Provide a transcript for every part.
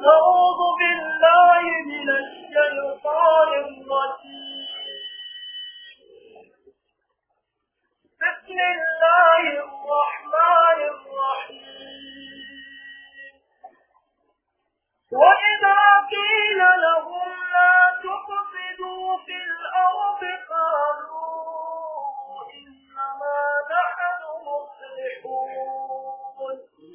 أعوذ بالله من الشيطان الرجيم بسم الله الرحمن الرحيم وإذا قيل لهم لا تفسدوا في الأرض قالوا إنما نحن مصلحون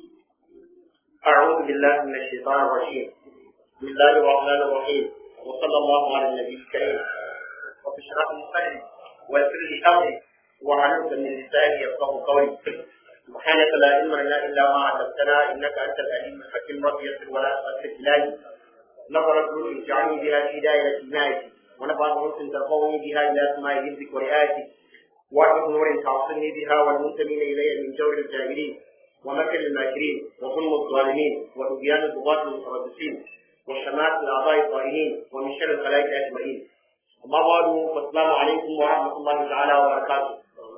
أعوذ بالله من الشيطان الرجيم بسم الله الرحمن الرحيم وصلى الله على النبي الكريم رب اشرح لي صدري ويسر لي أمري واحلل من لساني يفقه قولي سبحانك لا علم لنا إلا ما علمتنا إنك أنت العليم الحكيم رب يسر ولا تؤثر إلهي نظرت نور اجعلني بها في دائرة عنايتي ونفعت أنس ترفعني بها إلى سماء حفظك ورعايتك واحد نور تعصني بها والمنتمين إلي من جور الجاهلين ومكر الماكرين وظلم الظالمين وطغيان الضغاة المتربصين وشماتة الأعضاء الطائعين ومن شر الخلائق أجمعين أما بعد فالسلام عليكم ورحمة الله تعالى وبركاته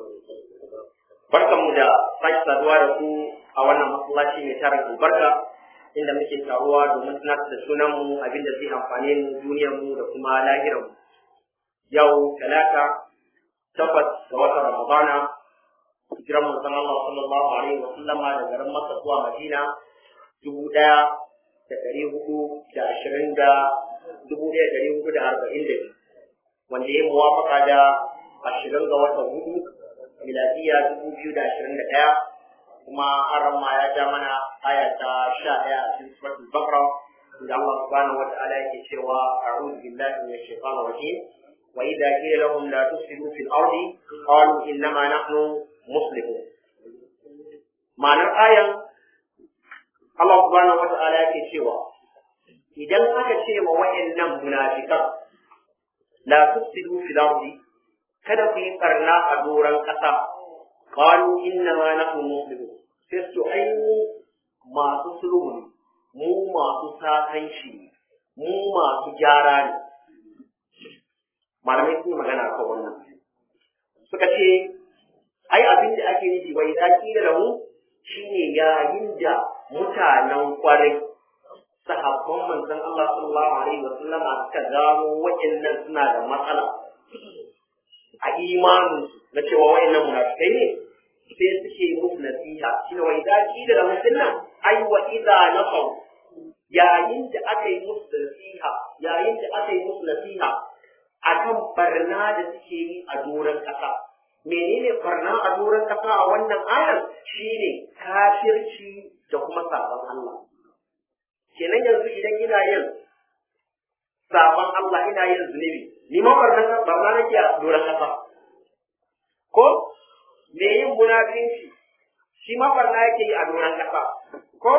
barkanmu da sake saduwa da ku a wannan masallaci mai tarin albarka inda muke taruwa domin tunatar da sunanmu abinda zai amfane mu duniyarmu da kuma lahirarmu yau talata takwas ga watan ramadana hijiran manzon Allah sallallahu alaihi wa sallama da garin Makka zuwa Madina dubu ɗaya da ɗari hudu da ashirin da dubu ɗaya da ɗari hudu da arba'in da biyu wanda ya muwafaka da ashirin ga watan hudu miladiya dubu biyu da ashirin da ɗaya kuma aran ma ya ja mana aya ta sha ɗaya a cikin suratul Baqara da Allah subhanahu wa ta'ala yake cewa a'udhu billahi minash shaitanir rajim wa idza qila lahum la tufsidu fil ardi qalu innama nahnu muslimun ma'anar ayan Allah subhanahu wa ta'ala yake cewa idan aka ce ma wayannan munafikan la tufsidu fil ardi kada ku yi barna a doron ƙasa qalu inna ma nahnu muslimun sai su ai mu masu sulhu ne mu masu sakanci ne mu masu gyara ne malamai sun magana kan wannan suka ce ai abin da ake nufi wai zaki da lahu shine yayin da mutanen kwarai sahabban manzon Allah sallallahu alaihi wa sallam suka gano waɗannan suna da matsala a imanin na cewa waɗannan munafikai ne sai suke musu nasiha shine wai zaki da lahu dinnan ai wa idza nasaw yayin da aka yi musu nasiha yayin da aka yi musu nasiha akan barna da suke yi a doron ƙasa menene barna a doron ƙasa a wannan ayar shine kafirci da kuma sabon Allah kenan yanzu idan ina yin sabon Allah ina yin zunubi ni ma barna barna nake a doron ƙasa ko me yin munafinci shi ma barna yake yi a doron ƙasa ko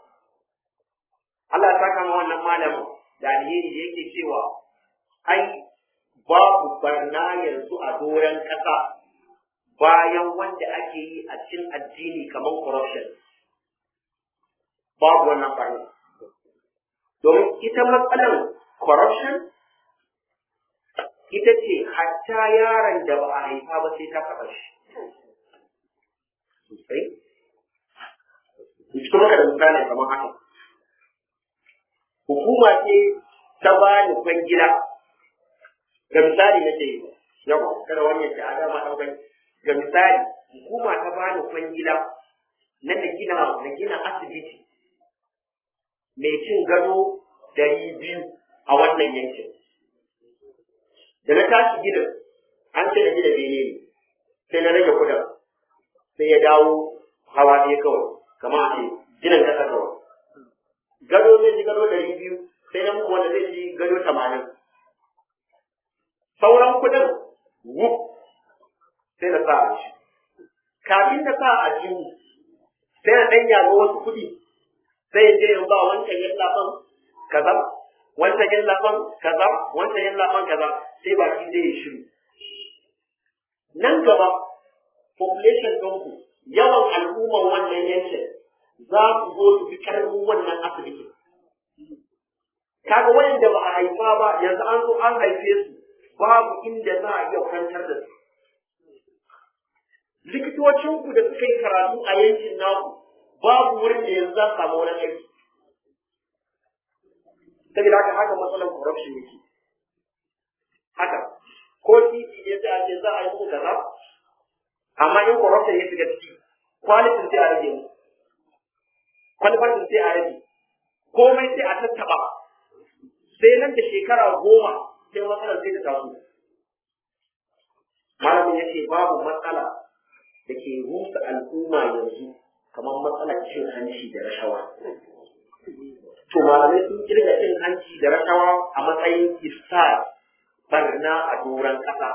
Allah ya saka ma wannan malamin da alheri da yake cewa ai babu barna yanzu a doron ƙasa bayan wanda ake yi a cikin addini kamar corruption babu wannan barna domin ita matsalar corruption ita ce hatta yaron da ba a haifa ba sai ta taɓa shi sosai cikin maka da misali kamar haka hukuma ce ta ba ni kwangila ga misali nake yi yawa kada wani ya ce a dama ɗaukai ga misali hukuma ta bani kwangila na na gina na gina asibiti mai cin gado dari biyu a wannan yankin da na tashi gina an ce na gina bene ne sai na rage kudin sai ya dawo hawa ɗaya kawai kama a ce ginin ƙasa kawai gado zai ji gado dari biyu sai na muku wanda zai ji gado tamanin sauran kudin wuf sai na sa a shi kafin na sa a jihu sai na ɗan yaga wasu kuɗi sai je in ba wancan yin lafan kaza wancan yin lafan kaza wancan yin lafan kaza sai ba shi zai shiru nan gaba population ɗinku yawan al'umman wannan yankin za su zo su fi ƙarfin wannan asibitin kaga wayanda ba a haifa ba yanzu an zo an haife su babu inda za a iya kwantar da su likitocinku da suka yi karatu a yankin naku babu wurin da yanzu za su samu wani aiki saboda haka haka matsalar corruption yake haka ko titi ne sai a ce za a yi muku kaza amma in corruption ya shiga ciki kwalitin sai a rage mu kwalifatin sai a rage komai sai a tattaba sai nan da shekara goma sai matsalar sai ta taso malamin ya ce babu matsala da ke rusa al'umma yanzu kamar matsalar cin hanci da rashawa to malamai sun kirga cin hanci da rashawa a matsayin isa barna a doron ƙasa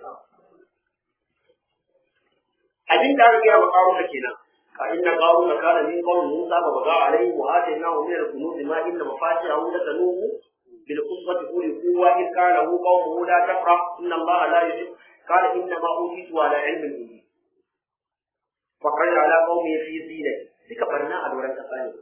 abin da aka gaya wa ƙaruna kenan fa inna qaruna kana min qawmi musa fa baga alayhi wa atainahu min al-kunuz ma inna mafatihahu latanuhu bil usbati uli quwwa in kana hu qawmuhu la tafrah inna allaha la yuhib qala inna ma utitu ala ilmin indi fa qala ala qawmi fi zinati suka barna a doron ƙasa ne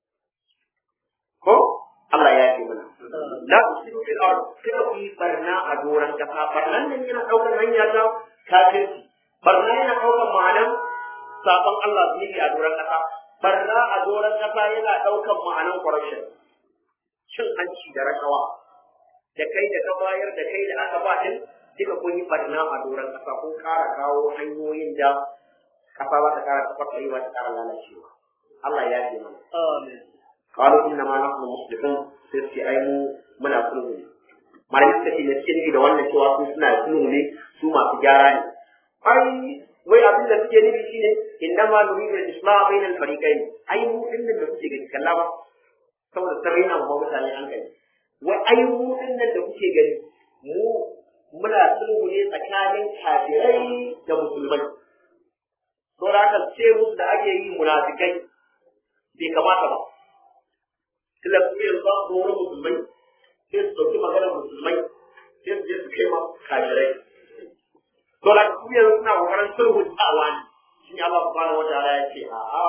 ko Allah ya ce mana la tusiru fil ard kada ku yi barna a doron kasa barnan nan yana daukar hanya ta kafirci barna yana daukar ma'anan sabon Allah zunubi a doron kasa barna a doron kasa yana daukar ma'anan corruption cin hanci da rashawa da kai da ka bayar da kai da aka ba din duka kun yi barna a doron kasa kun kara kawo hanyoyin da kasa za ta kara tafarkarewa ta kara lalacewa Allah ya ce mana amin قالوا انما نحن مصلحون sai su ai mu muna sulhu ne malami suka ce da suke nufi da wannan cewa su suna sulhu ne su masu gyara ne ai wai abin da suke nufi shine inna ma nuridu al-islah bayna al-fariqayn ai mu din da kuke gani kalla ba saboda sabai na ba mutane hankali wai ai mu din da kuke gani mu muna sulhu ne tsakanin kafirai da musulmai saboda haka ce musu da ake yi munafikai bai kamata ba tunda kuma yanzu ba su wani musulmai sai su ɗauki maganar musulmai sai su je su kai ma kafirai to da kuma yanzu suna kokarin sulhu tsawa ne shi ne Allah subhanahu wa ta'ala ya ce a'a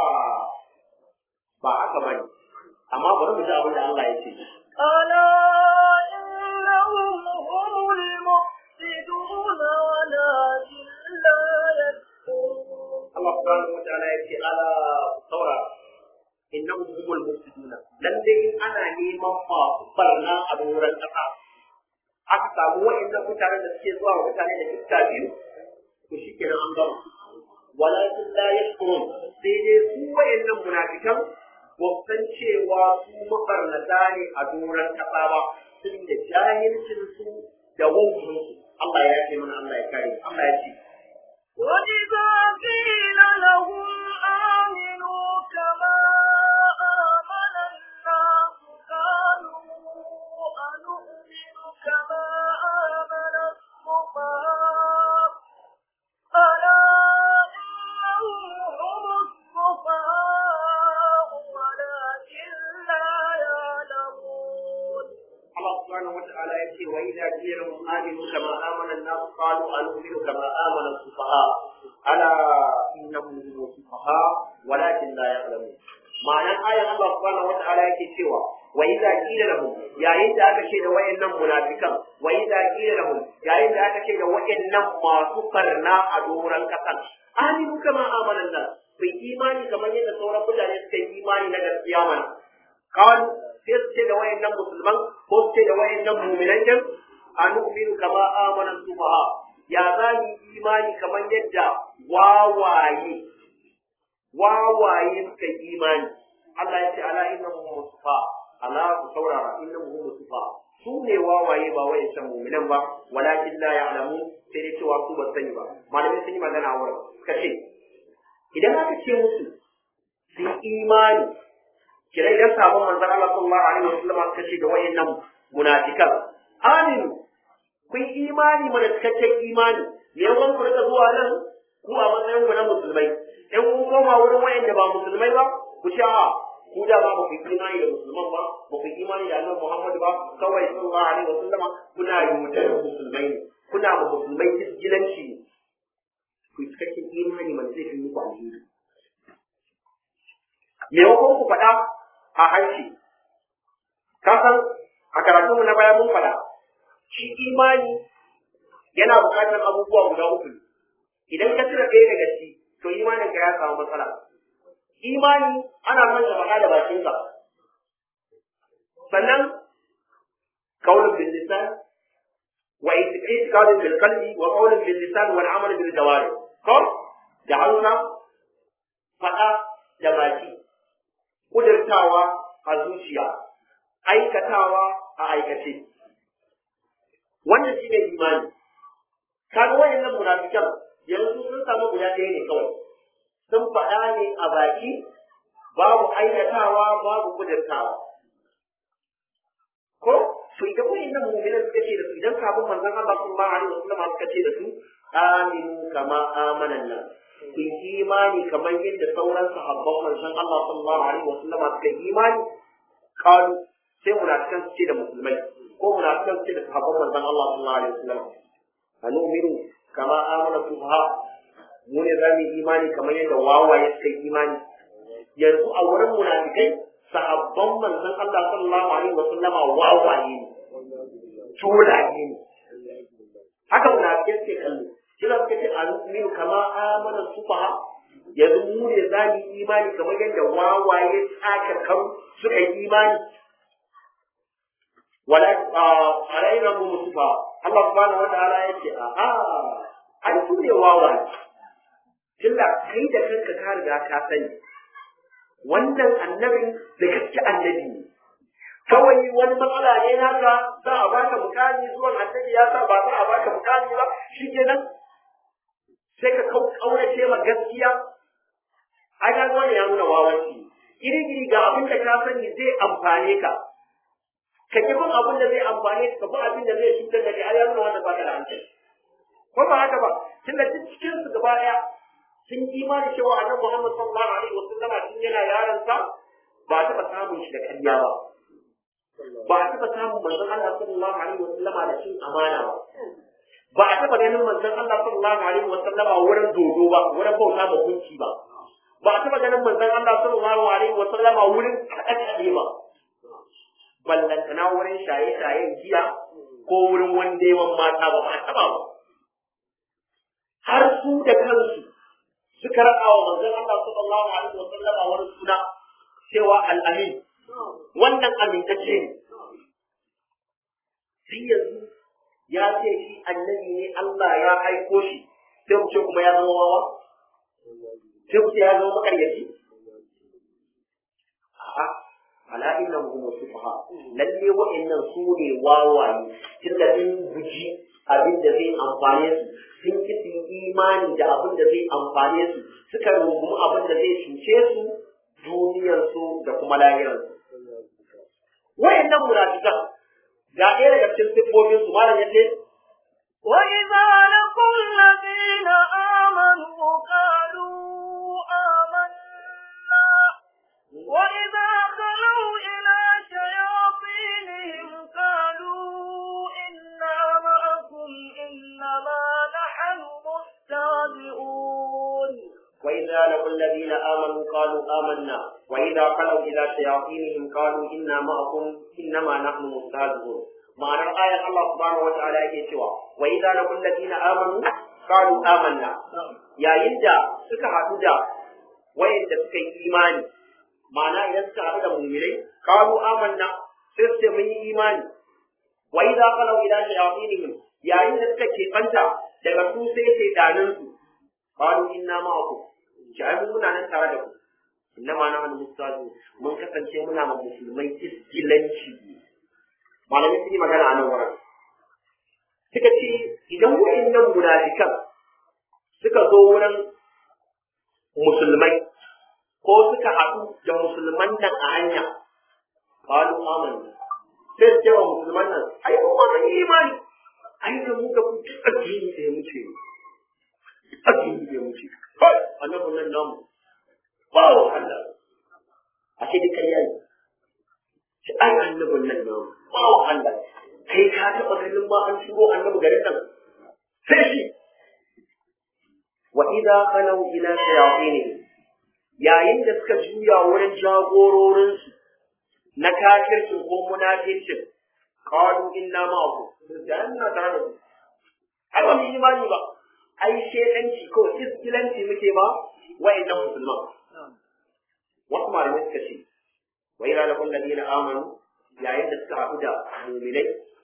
ba haka bane amma bari mu ji abin da Allah ya ce ألا إنهم هم المفسدون ولكن لا يشكرون Allah subhanahu wa ta'ala ya ce ala saura innahum humul mufsiduna lalle in ana neman masu barna a doron kasa aka samu wa'annan mutanen da suke zuwa wa mutane da iska biyu to shikenan an gama walakin la yashkurun sai dai su wa'annan munafikan ba su san cewa su mabarnata ne a doron kasa ba sun da jahilcin su da wautin su Allah ya ce mana Allah ya kare Allah ya ce وإذا قيل لهم آمنوا كما آمن الناس قالوا أنؤمن كما آمن السفهاء ألا إنهم هم السفهاء ولكن لا يعلمون Allah subhanahu wa ta'ala ya ce wa idza qila lahum aminu kama amana an-nas qalu anu'minu kama amana as-sufaha ala innahum hum sufaha walakin la ya'lamun ma'anar ayar Allah subhanahu wa ta'ala yake cewa wa idza qila lahum yayin da aka ce da wayannan munafikan wa idza qila lahum yayin da aka ce da wayannan masu karna a doran kasan aminu kama amana an-nas bai imani kamar yadda sauran mutane suka yi imani na gaskiya mana kawai sai su ce da wayannan musulman ko su ce da wayannan muminan jan a nu'minu kama amana sufaha ya za mu yi imani kamar yadda wawaye wawaye suka yi imani Allah ya ce ala inna hum musufa ala ku saurara inna hum musufa su ne wawaye ba wayancan muminan ba walakin la ya'lamu sai dai cewa su ba sani ba malamai sun yi magana a wurin suka ce idan aka ce musu su yi imani kira idan sabon manzon Allah sallallahu alaihi wasallam aka ce da wayannan munafikan aminu kun imani mana cikakken imani me yawan ku rika zuwa nan ku a matsayin ku na musulmai in kun koma wurin wayanda ba musulmai ba ku ce a ku da ba ku yi imani da musulman ba ba ku yi imani da annabi Muhammad ba kawai sallallahu alaihi wasallam kuna yutar musulmai ne kuna ma musulmai isgilanci ne ku yi cikakken imani mana zai fi muku alheri me yawan ku faɗa a harshe ka san a karatunmu na baya mun faɗa shi imani yana buƙatar abubuwa guda uku idan ka cire ɗaya daga ciki to imanin ka ya samu matsala imani ana son ka faɗa da bakinka sannan qaulun bil lisan wa i'tiqadun bil qalbi wa qaulun bil lisan wal amal bil jawari ko da hausa faɗa da baki kudurtawa a zuciya aikatawa a aikace wannan shine imani kaga wayannan munafikan yanzu sun samu guda ɗaya ne kawai sun faɗa ne a baki babu aikatawa babu kudurtawa ko to idan wayannan mu'minan suka ce da su idan sabon manzon Allah sallallahu alaihi wasallam suka ce da su aminu kama amanan nan ku imani kamar yadda sauran sahabban manzon Allah sallallahu alaihi wasallam suka yi imani kalu sai munafikan su ce da musulmai ko munafikan su ce da sahabban manzon Allah sallallahu alaihi wasallam anu'minu kama amana sufaha mu ne za mu yi imani kamar yadda wawaye suka yi imani yanzu a wurin munafikai sahabban manzon Allah sallallahu alaihi wasallam wawaye ne tulaye ne haka munafikai suke kallo kila suka ce anu'minu kama amana sufaha yanzu mu ne za mu yi imani kamar yadda wawaye tsakar karu suka yi imani wala alaina mu musufa Allah subhanahu wataala ya ce a a ai su ne wawaye tunda kai da kanka ka riga ka sani wannan annabin da gaske annabi ne kawai wani matsala ne naka za a baka mukami zuwan annabi ya sa ba za a baka mukami ba shikenan sai ka kaurace ma gaskiya ai ga wani ya nuna wawanci iri iri ga abin da ka sani zai amfane ka ka ki bin abin da zai amfane ka bi abin da zai cutar da kai ai ya nuna wanda baka da hankali ko ba haka ba tunda duk cikin su gaba daya sun imani cewa annabi Muhammad sallallahu alaihi wasallama tun yana yaron sa ba a taɓa samun shi da ƙarya ba ba a taɓa samun manzon Allah sallallahu alaihi wasallama da cin amana ba ba a taɓa ganin manzon Allah sallallahu alaihi wasallama wurin dodo ba wurin bauta ma gunki ba ba a taɓa ganin manzon Allah sallallahu alaihi wasallama wurin kaɗe-kaɗe ba ballantana wurin shaye-shayen giya ko wurin wandewan mata ba ba a taɓa ba har su da kansu suka raɗa wa manzon Allah sallallahu alaihi wa sallam wani suna cewa al-amin wannan amintacce ne sai yanzu ya ce shi annabi ne Allah ya aiko shi sai ku ce kuma ya zama wawa sai ku ce ya zama makaryaci a'a ala innahum hum sufaha lalle wa'annan su ne wawaye tunda in guji abin da zai amfane su sun ki su imani da abin da zai amfane su suka rungumi abin da zai cuce su duniyarsu da kuma lahirarsu wayannan munafikan ga ɗaya daga cikin siffofin su malam yace وإذا لقوا الذين آمنوا قالوا آمنا وإذا خلوا إلى شياطينهم قالوا إنا معكم إنما نحن مستهزئون وإذا لقوا الذين آمنوا قالوا آمنا وإذا خلوا إلى شياطينهم قالوا إنا معكم إنما نحن مستهزئون ma'anar ayar Allah subhanahu wa ta'ala yake cewa wa idza laqul ladina amanu qalu amanna yayin da suka haɗu da wayanda suka yi imani ma'ana idan suka haɗu da mu'minai qalu amanna sai su ce mun yi imani wa idza qalu ila shayatinihim yayin da suka keɓanta daga su sai shaytanin su qalu inna ma'akum jami'u muna nan tare da ku inna ma nahnu mustazun mun kasance muna ma musulmai iskilanci malamai sun yi magana a nan wurin suka ce idan wa'annan munafikan suka zo wurin musulmai ko suka haɗu da musulman nan a hanya qalu amanna sai su ce wa musulman nan ai mu ma mun yi imani ai da mu da ku duk addini da ya muce addini da ya muce kai annabin nan namu ba wa Allah ashe duk ƙarya ne shi ai annabin nan namu ba wa Allah kai ka taɓa ganin ma an shigo annabi garin nan sai shi wa idza khalu ila shayatinihim yayin da suka juya wurin jagororinsu na kafircin ko munafincin qalu inna ma'akum da ina tare da ku ai ba mu yi imani ba ai shedanci ko iskilanci muke ba wa'annan musulman wasu malamai suka ce wa ila lakul ladina amanu yayin da suka haɗu da mu'minai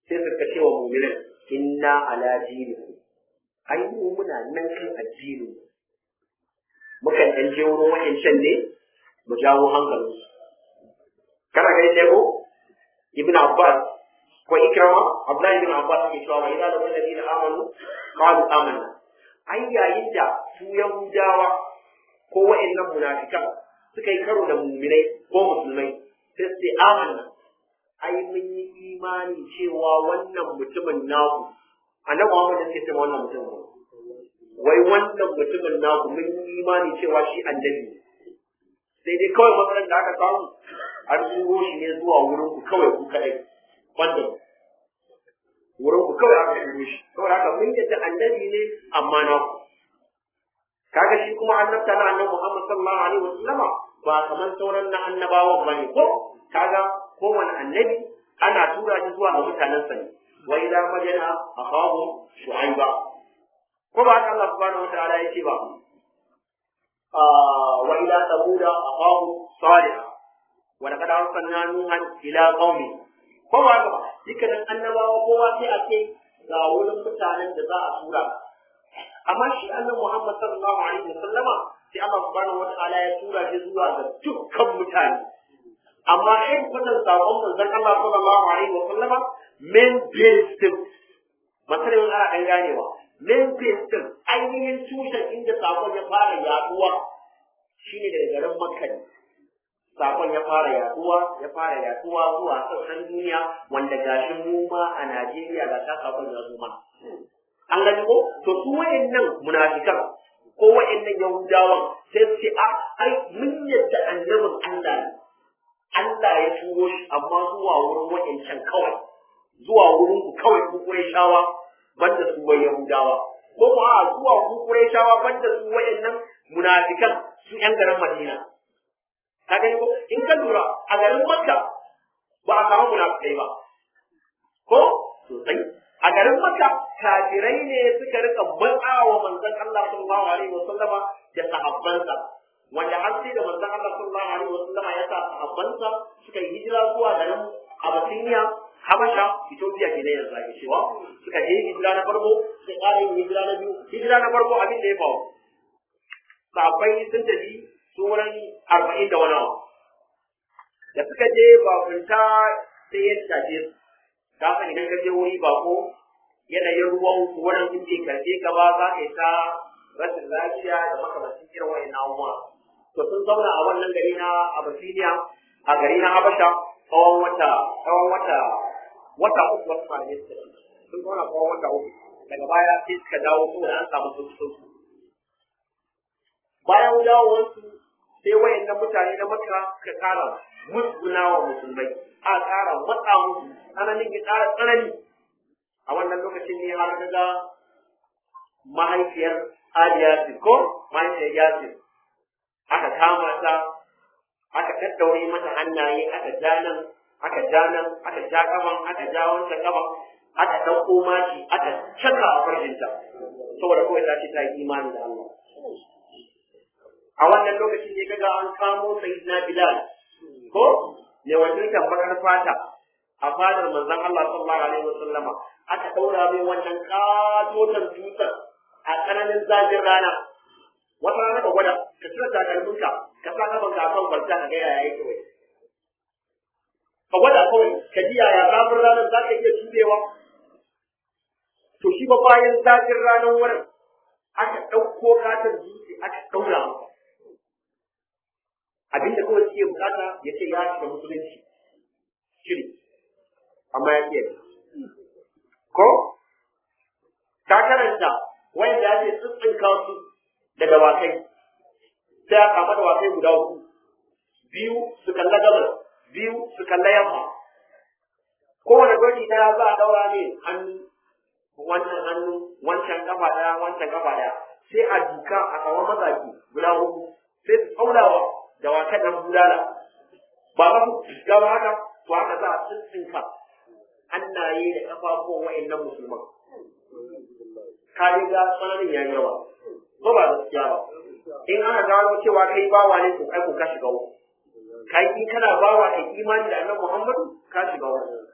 sai suka ce wa mu'minin inna ala dinikum ai mu muna nan kan addini mukan dan je wurin wa'ancan ne mu jawo hankalin su kana gani ne ko ibn abbas ko ikrama abdullahi ibn abbas ke cewa wa idza lam alladhina amanu qalu amanna ai yayin da su yahudawa ko wa'annan munafikan suka yi karo da mu'minai ko musulmai sai su ce amanna ai mun yi imani cewa wannan mutumin naku annabi Muhammad sai ce wannan mutumin wai wannan mutumin naku mun yi imani cewa shi annabi sai dai kawai matsalar da aka samu an turo shi ne zuwa wurin ku kawai ku kadai wanda wurin ku kawai aka turo shi kawai haka mun yadda annabi ne amma na ku kaga shi kuma annabta na annabi Muhammad sallallahu alaihi wasallama ba kamar sauran na annabawan bane ko kaga kowane annabi ana tura shi zuwa ga mutanensa ne wa ila madina akhahu shu'aiba ko ba haka Allah subhanahu wataala ya ce ba wa ila samuda akhahu salih wa laqad arsalna nuhan ila qaumi ko ba haka ba dukkanin annabawa kowa sai a ce ga wurin mutanen da za a tura amma shi annabi Muhammad sallallahu alaihi wasallama sai Allah subhanahu wataala ya tura shi zuwa ga dukkan mutane amma in kusan sakon manzon Allah sallallahu alaihi wa sallama main base din masalan ana dan ganewa main base din ainihin tushen inda sakon ya fara yaduwa shine daga garin Makka ne sakon ya fara yaduwa ya fara yaduwa zuwa sassan duniya wanda gashi mu ma a Najeriya ga ta sakon ya zo mana an gani ko to su wayannan munafikan ko wayannan yahudawan sai su ce a ai mun yadda annabin Allah ne Allah ya turo shi amma zuwa wurin wa'ancan kawai zuwa wurin ku kawai ku Qurayshawa banda su wai Yahudawa ko ko a zuwa ku Qurayshawa banda su wa'annan munafikan su yan garin Madina ka gani ko in ka lura a garin Makka ba a samu munafikai ba ko sosai a garin Makka kafirai ne suka rika matsawa manzon Allah sallallahu alaihi wasallama da sahabbansa wanda har sai da manzon Allah sallallahu alaihi wasallam ya sa sahabbansa suka yi hijira zuwa garin Abyssinia Habasha Ethiopia ke ne yanzu ake cewa suka je hijira na farko suka ƙara yin hijira na biyu hijira na farko abin da ya faru sahabbai sun tafi su wurin arba'in da wani abu da suka je bakunta sai ya tafi su kafin idan ka je wuri bako yanayin ruwan wurin in bai karɓe ka ba za ka yi ta rashin lafiya da makamancin irin wa'in abubuwa to sun zauna a wannan gari na Abyssinia a gari na Habasha tsawon wata tsawon wata wata uku wasu malamai suka ce sun zauna tsawon wata uku daga baya sai suka dawo saboda an samu sauki sauki bayan dawowarsu sai wayannan mutane na Makka suka kara musguna wa musulmai a kara matsa musu tsananin ya kara tsanani a wannan lokacin ne har ga mahaifiyar Ali Yasir ko mahaifiyar Yasir aka kama ta aka daddaure mata hannaye aka ja nan aka ja nan aka ja kaman aka ja wancan kaman aka ɗauko maki aka caka a farjinta saboda kawai ta ce ta yi imani da Allah a wannan lokacin ne kaga an kamo sayyidina Bilal ko ne wannan bakar fata a fadar manzon Allah sallallahu alaihi wasallama aka daura mai wannan katotan tutar a tsananin zafin rana wata rana ka gwada ka cire takalminka ka sa kaman ka kan kwalta ka ga yaya yake wai ka gwada kawai ka ji yaya zafin ranar za ka iya turewa to shi ba bayan zafin ranar wurin aka ɗauko katon dutse aka ɗaura masa abinda kawai suke bukata ya ce ya shiga musulunci shiri amma ya iya ko ka karanta wanda ya ce tsitsinka su da dawakai sai a kama dawakai guda uku biyu su kalla gabas biyu su kalla yamma kowane gwaji daya za a daura ne hannu wancan hannu wancan kafa daya wancan kafa daya sai a duka a kawo mazaji guda hudu sai su tsaulawa dawakan nan bulala ba za su gaba haka to haka za a tsintsinka hannaye da kafafuwan wa'annan musulman ka ga tsananin ya yawa ba ba gaskiya ba in aka gano cewa kai bawa ne to kai ko ka shiga uku kai in kana bawa kai imani da annabi Muhammadu ka shiga uku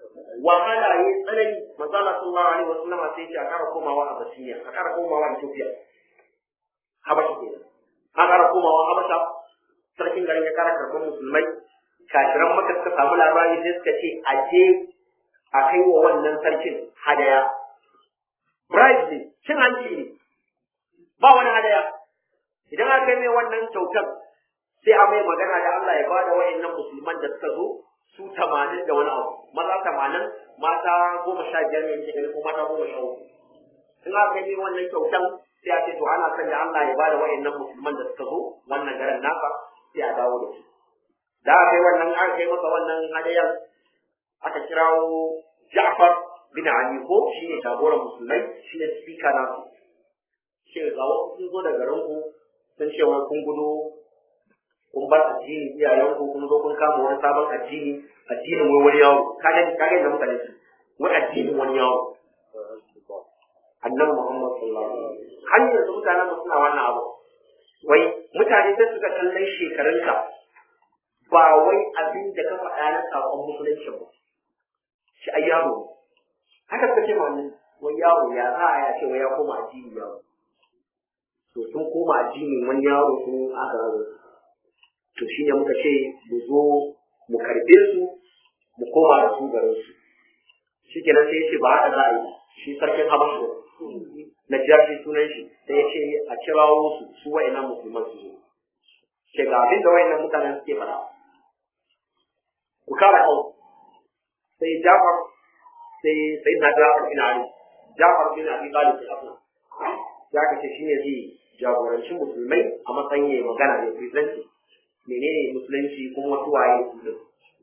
wahala ya tsanani manzo Allah sallallahu alaihi wasallam sai ya kara komawa a Basiriya a kara komawa Ethiopia Habasha kenan a kara komawa Habasha sarkin garin ya kara karɓar musulmai kafiran maka suka samu labari sai suka ce a je a kai wa wannan sarkin hadaya bribe ne cin hanci ne ba wani hadaya idan aka yi mai wannan kyautar sai a mai magana da Allah ya ba da wa'annan musulman da suka zo su tamanin da wani abu maza tamanin mata goma sha biyar ne ke ko mata goma sha uku in aka yi mai wannan kyautar sai a ce to ana son da Allah ya ba da wa'annan musulman da suka zo wannan garin naka sai a dawo da su da aka yi wannan aka kai masa wannan hadayar aka kirawo Ja'far bin Ali ko shi ne jagoran musulmai shi ne speaker na su shi ga wasu sun zo daga garin ku sun ce wai kun gudu kun bar addini iyayen ku kun zo kun kama wani sabon addini addinin wai wani yawo kaga kaga da mutane su wai addinin wani yawo annabi Muhammad sallallahu alaihi wasallam har yanzu mutanen mu suna wannan abu wai mutane sai suka kallon shekarunka ba wai abin da ka faɗa na sakon musulunci ba shi ai yaro haka suka ce ma wannan wai yaro ya za a ya ce wai ya koma addini yaro to sun koma addinin wani yaro sun aka raro to shine muka ce mu zo mu karbe su mu koma da su garin su shi kenan sai ya ce ba haka za a yi shi sarkin habashu na jashi sunan shi sai ya ce a kirawo su su wa'annan musulman su zo ce ga abin da wa'annan mutanen suke fara ku kara hau sai jafar sai sai na jafar bin ali jafar bin abi talib sai abu ya ka ce shine zai jagoranci musulmai a matsayin yayi magana da presenti menene musulunci kuma wasu waye su din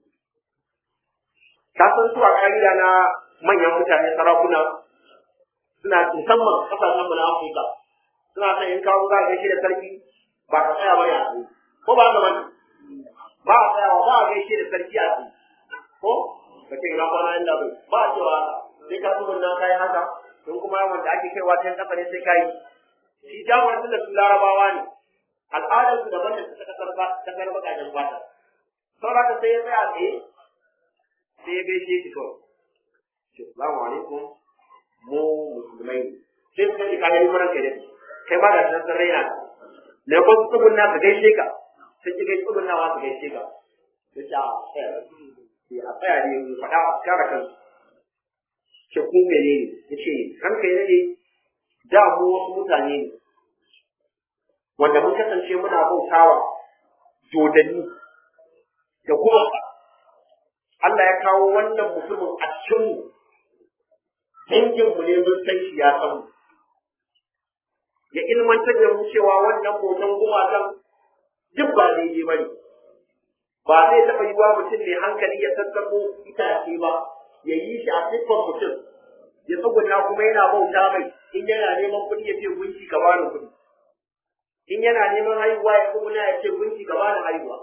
ka san su a ka'ida na manyan mutane sarakuna suna musamman kasashen mu na Afirka suna son in kawo za a gaishe da sarki ba ka tsaya ba ya tsaye ko ba ka bane ba a tsayawa ba a gaishe da sarki a tsaye ko ka ce ina kwana inda bai ba a cewa sai ka tsumin nan kayi haka in kuma wanda ake kaiwa can kasa ne sai kayi shi jawar da su larabawa ne al'adar su daban da suka kasar kasar bakajen fata saboda ka sai ya tsaya tsaye sai ya gaishe shi kawai Assalamu alaikum mu musulmai ne sai suka ce kayan limaran kai dai kai ma da san san raina ka ne ko su tsubun na ka gaishe ka sai ki gaishe tsubun nawa ka gaishe ka sai ta sai a tsaya ne mu faɗa a kare kan ce ku mene ne yace kan kai ne da mu wasu mutane ne wanda mun kasance muna bautawa dodanni da kuma Allah ya kawo wannan mutumin a cikin mu dangin mu ne mun san shi ya san mu ya ilmantar da mu cewa wannan bautan gumakan duk ba daidai ba ne ba zai taɓa yi wa mutum mai hankali ya sassaƙo itace ba ya yi shi a siffar mutum ya tsuguna kuma yana bauta mai in yana neman kuɗi ya ce gunki ka bani kuɗi in yana neman haihuwa ya tsuguna ya ce gunki ka bani haihuwa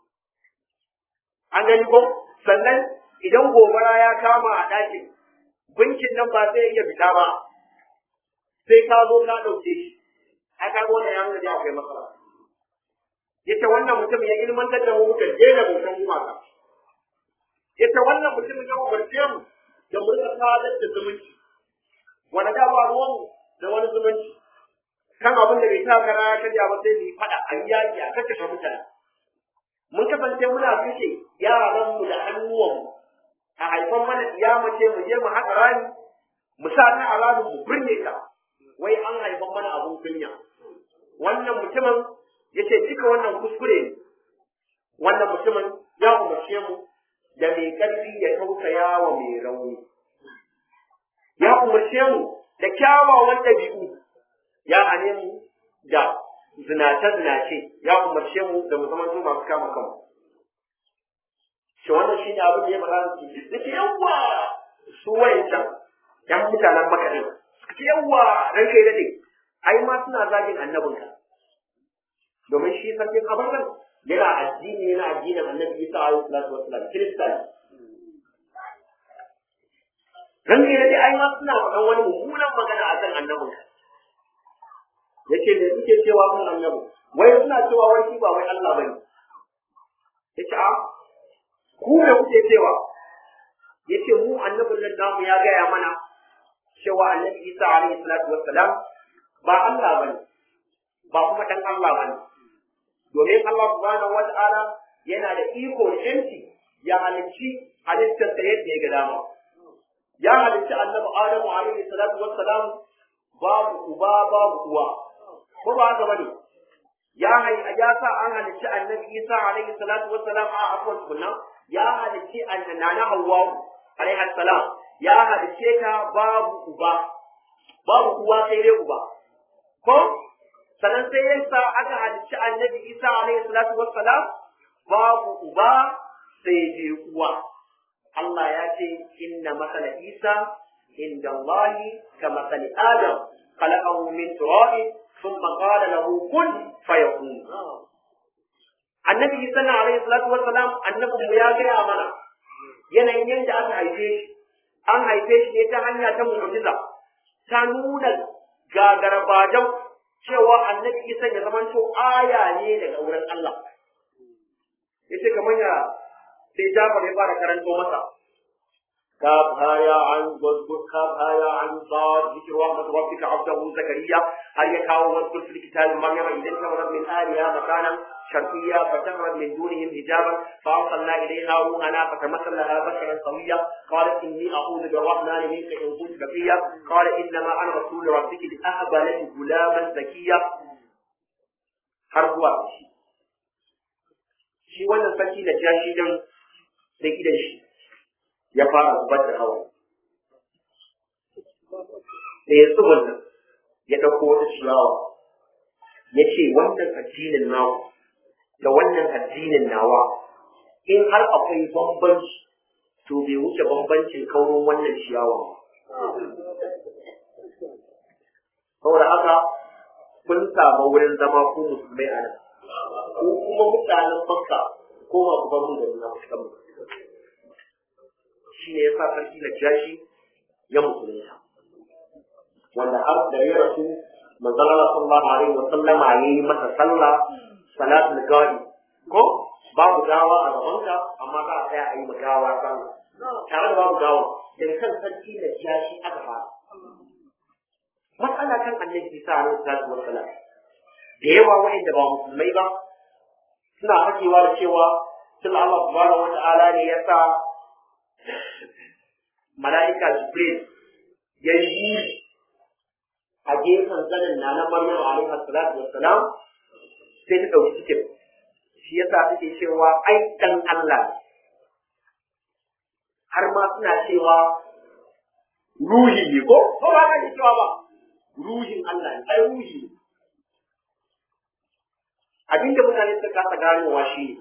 an gani ko sannan idan gobara ya kama a ɗakin gunkin nan ba zai iya fita ba sai ka zo ka ɗauke shi ai ka wannan ya nuna da akwai matsala yace wannan mutum ya ilmantar da mu muka daina bautan gumaka yace wannan mutum ya umarce mu da mu rika sadar da zumunci wani da ba ruwan da wani zumunci kan abin da bai sa kara ya karya ba sai mu yi faɗa a yi yaƙi a kakkashe mutane mun kasance muna kashe yaran mu da hannuwan mu a haifan mana iya mace mu je mu haƙa rami mu sa ta a ramin mu birne ta wai an haifan mana abun kunya wannan mutumin ya ce duka wannan kuskure ne wannan mutumin ya umarce mu da mai ƙarfi ya tausaya wa mai rauni ya umarce mu da kyawawan ɗabi'u ya hane mu da zinace-zinace ya umarce mu da mu zama masu kama kanmu shi wannan shi ne abin da ya faɗa da shi da ke yawwa su wayancan yan mutanen makarin suka ce yawwa ran kai daɗe ai ma suna zagin annabinka domin shi sarkin abarkan yana addini yana addinin annabi isa alaihi salatu wassalam kirista ne ran kai daɗe ai ma suna faɗan wani mummunan magana akan annabinka yace me suke cewa kan annabi wai suna cewa wai shi ba wai Allah bane yace a ku me kuke cewa yace mu annabin nan namu ya gaya mana cewa annabi Isa alaihi salatu wassalam ba Allah bane ba kuma dan Allah bane domin Allah subhanahu wata'ala yana da iko da yanci ya halicci halittar sa yadda ya ga dama ya halicci annabi Adamu alaihi salatu wassalam babu uba babu uwa ko ba haka bane ya hai ya sa an halicci annabi Isa alaihi salatu wassalam a afwan kunna ya halicci annana Hawwa alaihi salam ya halicce ta babu uba babu uwa sai dai uba ko sannan sai ya sa aka halicci annabi Isa alaihi salatu wassalam babu uba sai dai uwa Allah ya ce inna masala Isa inda Allah ka masali Adam khalaqahu min turabin ثم قال له كن فيكون annabi isa na alaihi salatu wassalam annabi mu ya gaya mana yanayin yadda aka haife shi an haife shi ne ta hanya ta mu'jiza ta nuna gagarabajan cewa annabi isa ya zama to aya ne daga wurin Allah yace kamar ya sai Jafar ya fara karanto masa كاب هايا عن واذكر كاب هايا عن صاد ذكر رحمة ربك عبده زكريا هل يكاو واذكر في الكتاب مريم إذ انتظرت من آلها مكانا شرقيا فتمرت من دونهم حجابا فأرسلنا إليها روحنا فتمثل لها بشرا سويا قالت إني أعوذ بالرحمن منك إن كنت بقيا قال إنما أنا رسول ربك لأهب لك غلاما زكيا harbuwa shi shi wannan sarki da jashi dan da gidan shi ya fara zubar da hawa da ya tsubun nan ya ɗauko wata ciyawa ya ce wannan addinin nawa da wannan addinin nawa in har akwai bambanci to bai wuce bambancin kaurin wannan ciyawa saboda haka kun samu wurin zama ku musulmai a nan ko kuma mutanen makka ko ma ku bar mun gari na fuskar mu shi ne ya sa sarki na jashi ya musulunta wanda har da ya rasu manzon Allah sallallahu alaihi wa sallama yayi masa sallah salatul gadi ko babu gawa a gabanka amma za a tsaya a yi gawa sallah tare da babu gawa daga kan sarki na jashi aka fara matsala kan annabi Isa alaihi salatu wassalam da yawa wa'anda ba musulmai ba suna fakewa da cewa tun Allah subhanahu wa ta'ala ne ya sa mala'ika Jibril ya yi a gefen zanen na na Maryam alaihi salatu wassalam sai ta dauki cikin shi yasa take cewa ai dan Allah har ma suna cewa ruhi ne ko ko ba ka cewa ba ruhin Allah ne ai ruhi ne abinda mutane suka kasa ganowa shi ne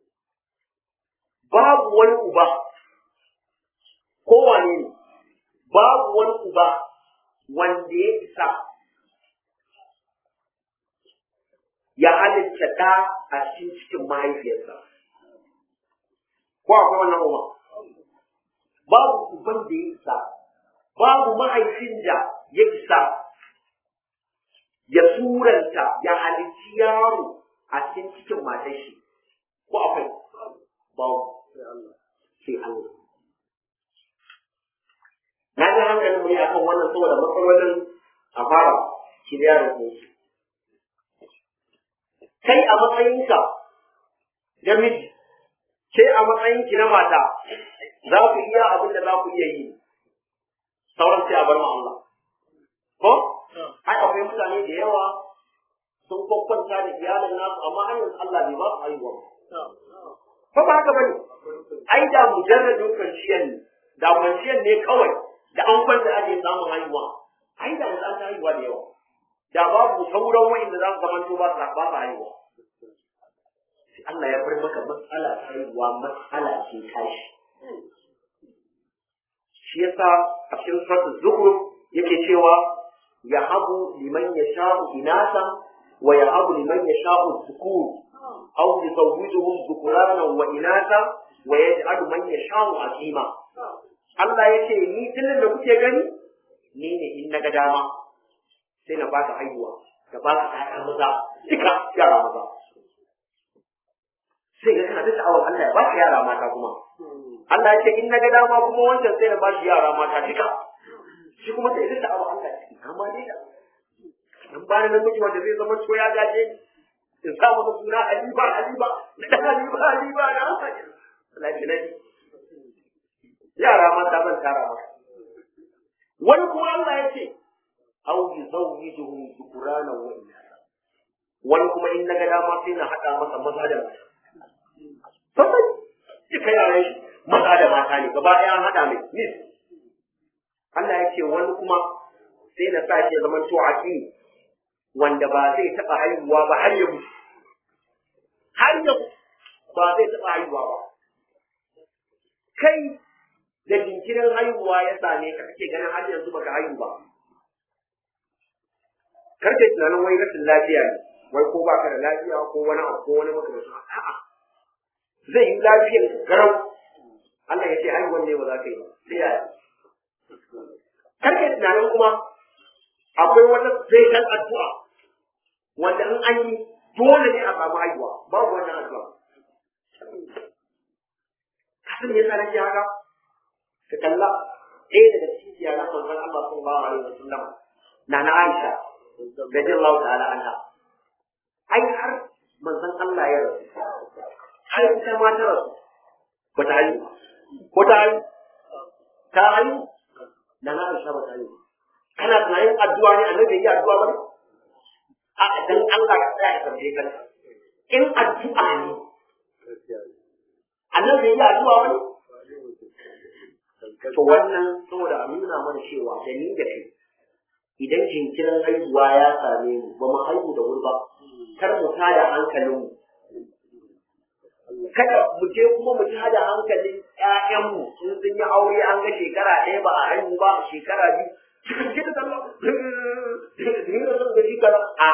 babu wani uba kowane ne babu wani uba wanda ya isa ya halitta ɗa a cikin cikin mahaifiyarsa ko akwai wannan uba babu uban da ya isa babu mahaifin da ya isa ya suranta ya halicci yaro a cikin cikin matar shi ko akwai babu sai Allah na ji hankalin mu ne akan wannan saboda matsalolin a fara shirya da su kai a matsayinka namiji ke a matsayinki na mata za ku iya abin da za ku iya yi sauran sai a bar ma Allah ko ai akwai mutane da yawa sun kwakwanta da iyalin nasu amma har yanzu Allah bai ba su haihuwa ko ba haka bane ai da mujarradin kwanciyar ne da kwanciyar ne kawai da an kwanta ake samun haihuwa ai da yanzu an ta haihuwa da yawa da babu sauran wa'inda za su zamanto ba su ba su haihuwa Allah ya bar maka matsala ta haihuwa matsala ce tashi shi yasa a cikin suratul zukhruf yake cewa yahabu liman yasha'u inasa wa yahabu liman yasha'u dhukur aw yuzawwijuhum dhukranan wa inasa wa yaj'alu man yasha'u aqima Allah ya ce ni tunan da kuke gani ni ne in na ga dama sai na baka haihuwa da baka ƴaƴa maza duka yara maza sai ga kana da sha'awar Allah ya ba shi yara mata kuma Allah ya ce in na ga dama kuma wancan sai na ba shi yara mata duka shi kuma sai da sha'awar Allah ya ce amma dai da in ba ni namiji wanda zai zama to ya gaje ni in sa masa suna Aliba Aliba da Aliba Aliba na haka Allah ya ne yara mata zan tara maka wani kuma Allah ya ce aw yuzawwijuhum dhukrana wa inatha wani kuma in naga dama sai na hada masa maza da mata sai duka yaran shi maza da mata ne gaba ɗaya an hada mai nis Allah ya ce wani kuma sai na sa shi zaman to aqi wanda ba zai taba haihuwa ba har ya mutu har ya ba zai taba haihuwa ba kai da jinkirin haihuwa ya same ka kake ganin har yanzu baka haihu ba karke tunanin wai rashin lafiya ne wai ko baka da lafiya ko wani abu ko wani makamancin a'a zai yi lafiyar garau Allah ya ce haihuwan ne ba za ka yi ba sai yaya karke tunanin kuma akwai wata zai dan addu'a wanda in an yi dole ne a samu haihuwa babu wannan addu'a kasan me yasa nake haka ka kalla ɗaya daga cikin iyalan manzon Allah sallallahu alaihi wasallam na na Aisha radiyallahu ta'ala anha ai har manzon Allah ya rasu ai ita ma ta rasu ba ta haihu ko ta haihu ta haihu na na Aisha ba ta haihu kana tunanin addu'a ne annabi yi addu'a ba a dan Allah ka tsaya ka tambaye kanka in addu'a ne annabi yi addu'a wani to wannan saboda a nuna mana cewa da ni da kai idan jinkirin haihuwa ya same mu ba mu haihu da wuri ba kar mu tada hankalin mu kada mu je kuma mu tada hankalin ƴaƴanmu in sun yi aure an ga shekara ɗaya ba a haihu ba shekara biyu cikin gida sallah ni da son gaji kaza a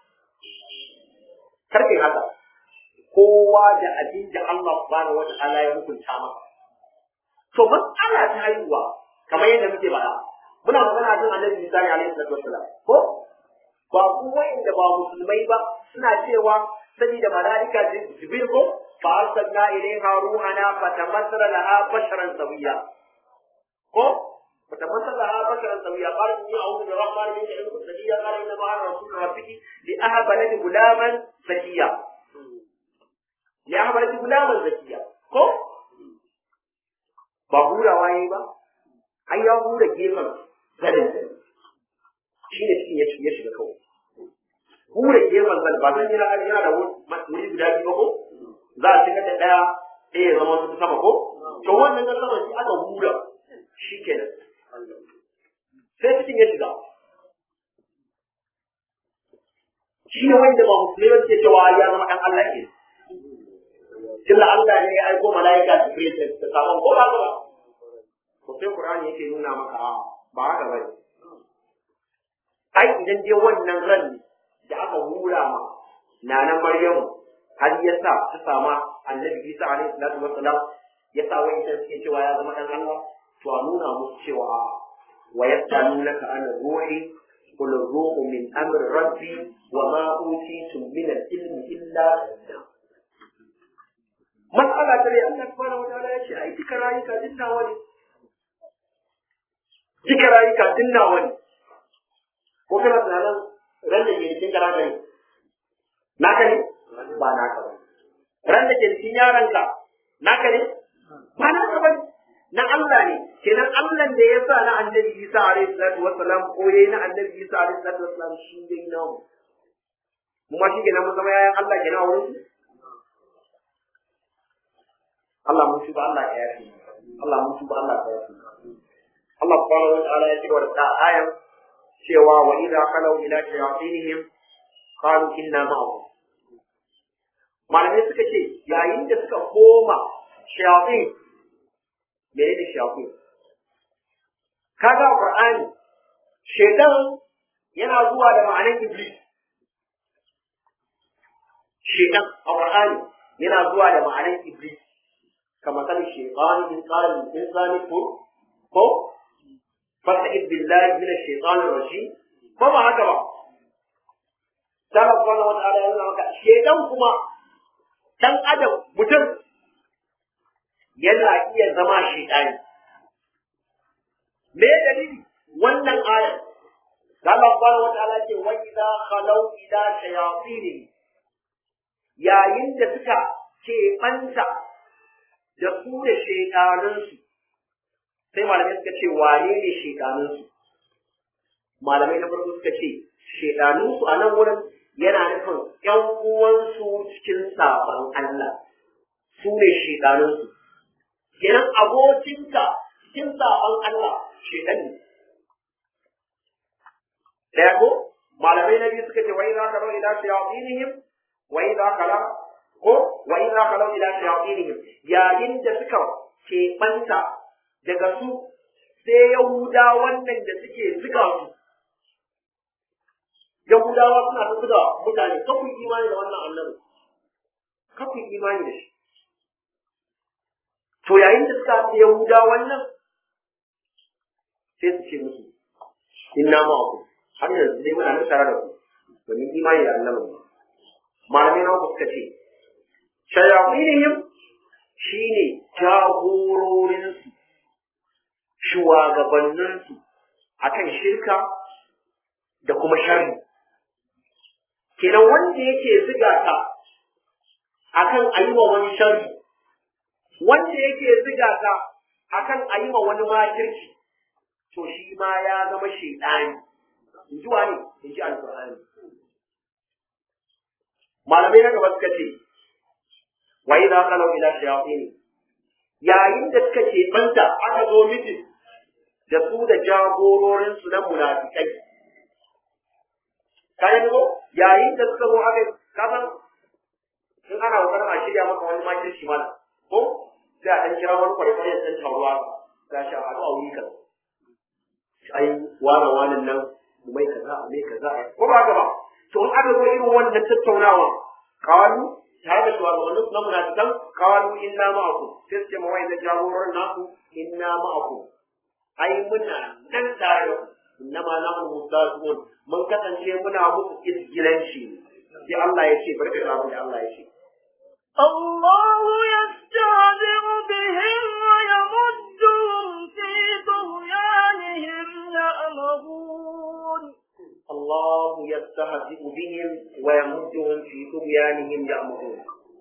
kar kai haka kowa da abin da Allah subhanahu wa ta'ala ya hukunta masa to matsala ta haihuwa kamar yadda muke faɗa muna magana kan annabi Isa alaihi salatu wassalam ko ba ku wanda ba musulmai ba suna cewa saboda malaika jibril ko fa arsalna ilayha ruhana fatamassala laha basharan sawiya ko فتمثل لها بشرا سويا قال اني اعوذ بالرحمن منك ان كنت نبيا قال انما انا رسول ربك لاهب لك غلاما زكيا لاهب لك غلاما زكيا ko ba hurawa yayi ba ai ya hura gefen zanin shi ne cikin ya ya shiga kawai hura gefen zanin ba zan yana yana da wuri guda biyu ba ko za a shiga da ɗaya ɗaya ya zama su sama ko to wannan na sama shi aka hura shi kenan sai cikin ya shiga shi ne wanda ba musulmai ke cewa ya zama ɗan Allah ke tunda Allah ne ya aiko mala'ika Jibril da sabon ko ba ba to sai Qur'ani yake nuna maka a ba haka bane ai idan dai wannan ran da aka hura ma nanan Maryamu har ya sa ta sama Annabi Isa alaihi salatu wassalam ya sa wani sai suke cewa ya zama dan Allah to a nuna musu cewa a wa yasalunaka an ruhi قل الروح من امر ربي وما اوتيتم من العلم الا مسألة تري الله سبحانه وتعالى يا شيخ أي تكرايك دنا ولي تكرايك دنا ولي وكما تنالا رند جيركين كراك ne naka ne ba naka ba ran da ke cikin yaranka naka ne ba naka ba na Allah ne kenan Allah da ya sa na annabi Isa alaihi salatu wassalam ko yayi na annabi Isa alaihi salatu wassalam shi dai namu mu ma shi kenan mun zama yayan Allah kenan a wurin Allah mun tuba Allah ya yafi Allah mun tuba Allah ya yafi Allah subhanahu wa ta'ala ya cigaba da ayan cewa wa idza khalu ila shayatinihim qalu inna ma'akum malamai suka ce yayin da suka koma shayatin menene shayatin kaga qur'ani shaytan yana zuwa da ma'anar iblis shaytan a qur'ani yana zuwa da ma'anar iblis كما قال الشيطان إن قال الإنسان كفر كو فاستعذ بالله من الشيطان الرجيم فما هكذا قال سبحانه وتعالى يقول لك الشيطان كما dan adam mutum yana iya zama shaitani me dalili wannan aya da Allah subhanahu wa ta'ala ce wa idza khalau ila shayatin yayin da suka ke banta da su da shaitanunsu sai malamai suka ce wane ne shaitanunsu malamai na farko suka ce shaitanunsu a nan wurin yana nufin ƴan uwansu cikin sabon Allah su ne shaitanunsu kenan abokinka cikin sabon Allah shaitan ne daya ko malamai na biyu suka ce wai za ka rau ila shayatinihim wai za ka la ko wai za ka rau ila shayatinihim yayin da suka keɓanta daga su sai yahuda wannan da suke ziga su yahudawa suna ta ziga mutane kafin imani da wannan annabi kafin imani da shi to yayin da suka ce yahuda wannan sai su ce musu inna ma'akum har yanzu dai muna nan tare da ku domin imani da Allah ne malamai na uku suka ce shayatinihim shine jagororinsu shugabanninsu akan shirka da kuma sharri kenan wanda yake ziga ka akan ayi wa wani sharri wanda yake ziga ka akan ayi wa wani makirci to shi ma ya zama shaidani in ji wani in ji alƙur'ani malamai na gaba suka ce wa idza qalu ila shayatin yayin da suka ce banta aka zo miji da su da jagororin su na munafikai kayan ko yayin da suka zo aka kasan in ana kokarin a shirya maka wani makirci mana ko sai a ɗan kira wani kwarekwaре ya san taruwa ga shi a haɗu a wuri kan ai wane wanan nan mai kaza mai kaza ko ba gaba to in aka zo irin wannan tattaunawa kawalu tare da shugabannin na munafikan kawalu inna ma'akum sai su ce ma wai da jagoran nasu inna ma'akum ai muna nan tare da ku inna ma nahnu mustahzi'un mun kasance muna muku isgilanci sai Allah ya ce barka da abin da Allah ya ce الله يستهزئ بهم ويمدهم في طغيانهم يأمهون الله يستهزئ بهم ويمدهم في طغيانهم يعمهون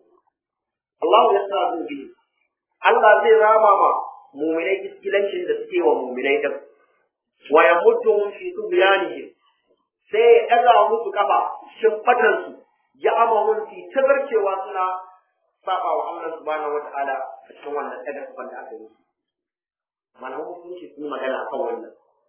الله يستهزئ بهم Allah zai rama ma muminai iskilancin da suke wa muminai din wa yamudduhum fi tughyanihim sai ya ɗaga musu kafa shimfatan su ya amamun fi tazarcewa suna saba wa Allah subhanahu wataala a cikin wannan ɗaga kafan da aka yi malaman musulunci sun yi magana akan wannan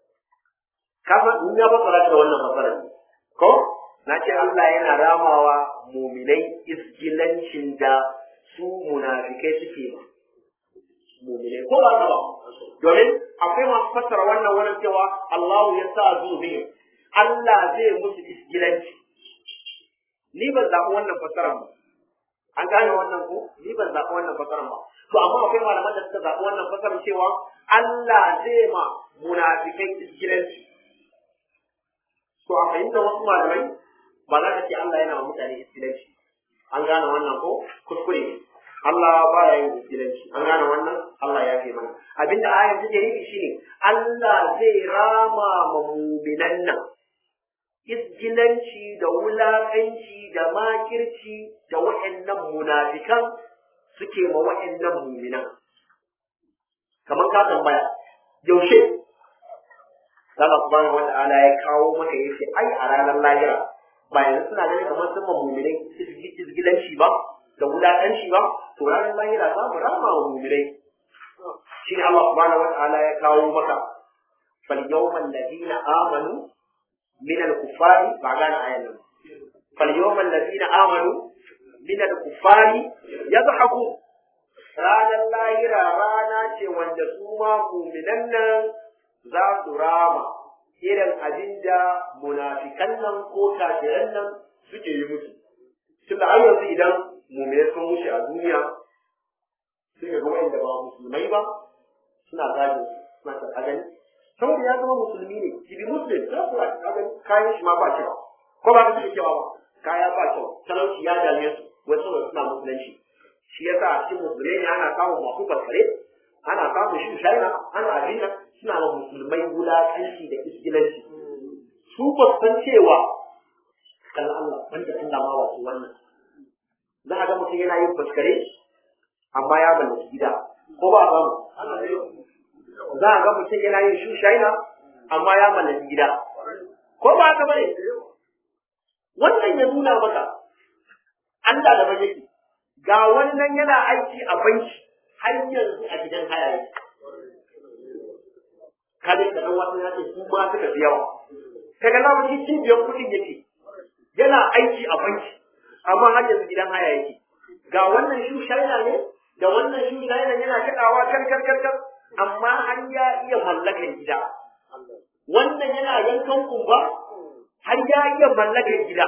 kama in ya fassara da wannan fassara ne ko na ce Allah yana ramawa muminai iskilancin da su munafikai suke ma muminai ko ba ba domin akwai masu fassara wannan wannan cewa Allahu ya sa zubi Allah zai musu iskilanci ni ban zaɓi wannan fassarar ba an gane wannan ko ni ban zaɓi wannan fassarar ba to amma akwai malaman da suka zaɓi wannan fassarar cewa Allah zai ma munafikai iskilanci to a fahimtar wasu malamai ba za ka ce Allah yana wa mutane iskilanci an gane wannan ko kuskure ne Allah ba ya yin iskilanci an gane wannan Allah ya fi mana abinda ayar take nufi shine Allah zai rama ma mu'minan nan iskilanci da wulakanci da makirci da wa'annan munafikan suke ma wa'annan mu'minan kamar ka tambaya yaushe Allah subhanahu wata'ala ya kawo maka yace ai a ranar lahira ba yanzu suna ganin kamar sun mu'minai izgilanci ba da wulaƙanci ba to ranar lahira za mu rama wa mu'minai shine Allah subhanahu wata'ala ya kawo maka fal yawmal ladina amanu min al kuffari ba gane ayan nan fal yawmal ladina amanu min al kuffari yadhaku ranar lahira rana ce wanda su ma mu'minan nan za su rama irin abin da munafikan nan ko kafiran nan suke yi musu. Tun da yanzu idan mumine sun wuce a duniya sai ga wa'anda ba musulmai ba suna zagin suna ta gani. Saboda ya zama musulmi ne, shi bi muslim za su gani kayan shi ma ba kyau. Ko ba ka suke cewa ba, kaya ba kyau, talauci ya dame su, wai saboda suna musulunci shi yasa a cikin musulmai ne ana samun masu faskare ana samun shi shaina ana abin nan suna ma musulmai wulaƙanci da iskilanci su ba san cewa kan Allah banda Allah ma wasu wannan za a ga mutum yana yin faskare amma ya mallaki gida ko ba a samu za a ga mutum yana yin shi shaina amma ya mallaki gida ko ba haka bane wannan ya nuna maka Allah da bai yake ga wannan yana aiki a banki har yanzu a gidan haya yake kada ka dan wasu ya ce su ma suka fi yawa kaga na wani cibiyar kuɗin yake yana aiki a banki amma har yanzu gidan haya yake ga wannan shu shaina ne da wannan shu shaina yana kaɗawa kar kar kar kar amma har ya iya mallakan gida wannan yana yankan kumba har ya iya mallakan gida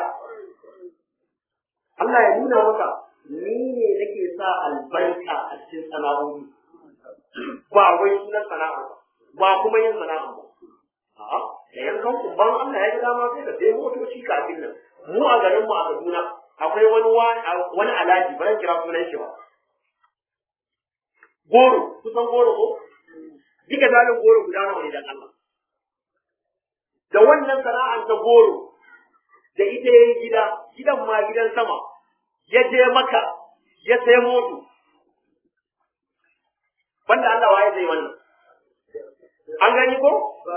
Allah ya nuna maka ni ne nake sa albarka a cikin sana'o'i ba wai sunan sana'a ba kuma yin sana'a ba a'a da yankan kumban Allah ya ga dama sai ka sai motoci kafin nan mu a garin mu a Kaduna akwai wani wani alaji ba kira sunan shi ba goro kusan goro ko duka zalin goro guda nawa ne dan Allah da wannan sana'ar ta goro da ita yayi gida gidan ma gidan sama ya je maka ya sai moto banda Allah waye zai wannan an gani ko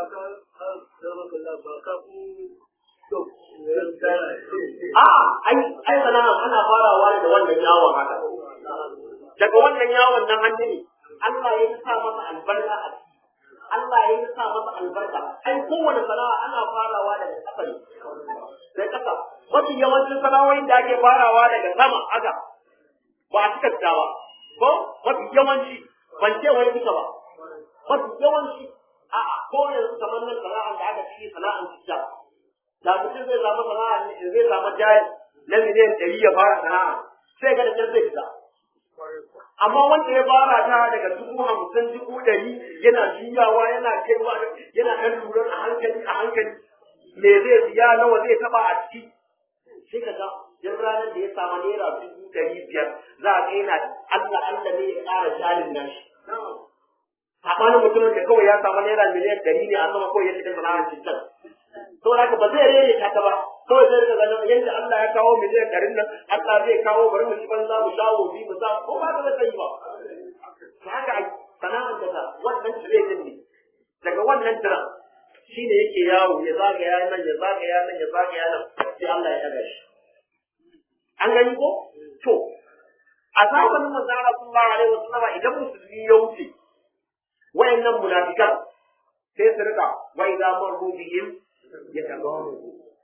a ai ai sana'a ana farawa da wannan yawon haka daga wannan yawon nan hannu ne Allah ya sa masa albarka a ciki Allah ya sa masa albarka ai kowane sana'a ana farawa daga ƙasa ne sai ƙasa mafi yawancin sana'o'in da ake farawa daga sama haka ba a cika fita ba ko mafi yawanci ban ce wani duka ba mafi yawanci a'a ko yanzu kamar nan sana'ar da aka ci sana'ar fita da mutum zai samu sana'a zai samu jari na miliyan ɗari ya fara sana'a sai ga da can zai fita amma wanda ya fara ta daga dubu hamsin dubu ɗari yana juyawa yana kaiwa yana ɗan lura a hankali a hankali me zai siya nawa zai taɓa a ciki sai ka ga duk ranar da ya samu naira dubu ɗari biyar za a ga yana Allah Allah ne ya ƙara jalin nan shi saɓanin mutumin da kawai ya samu naira miliyan ɗari ne a sama kawai ya shiga sana'ar cikin saboda haka ba zai rere ta ta ba kawai zai rika ganin yadda Allah ya kawo miliyan ɗarin nan Allah zai kawo bari mu ci banza mu shawo bi mu sa ko ba ka zai ba ta haka sana'ar da ta wannan tire din ne daga wannan tira shi ne yake yawo ya zagaya nan ya zagaya nan ya zagaya nan sai Allah ya ɗaga shi an gani ko to a zamanin manzo Allah sallallahu alaihi wasallam idan musulmi ya wuce wayannan munafikan sai su rika wa idza marru bihim yatagawu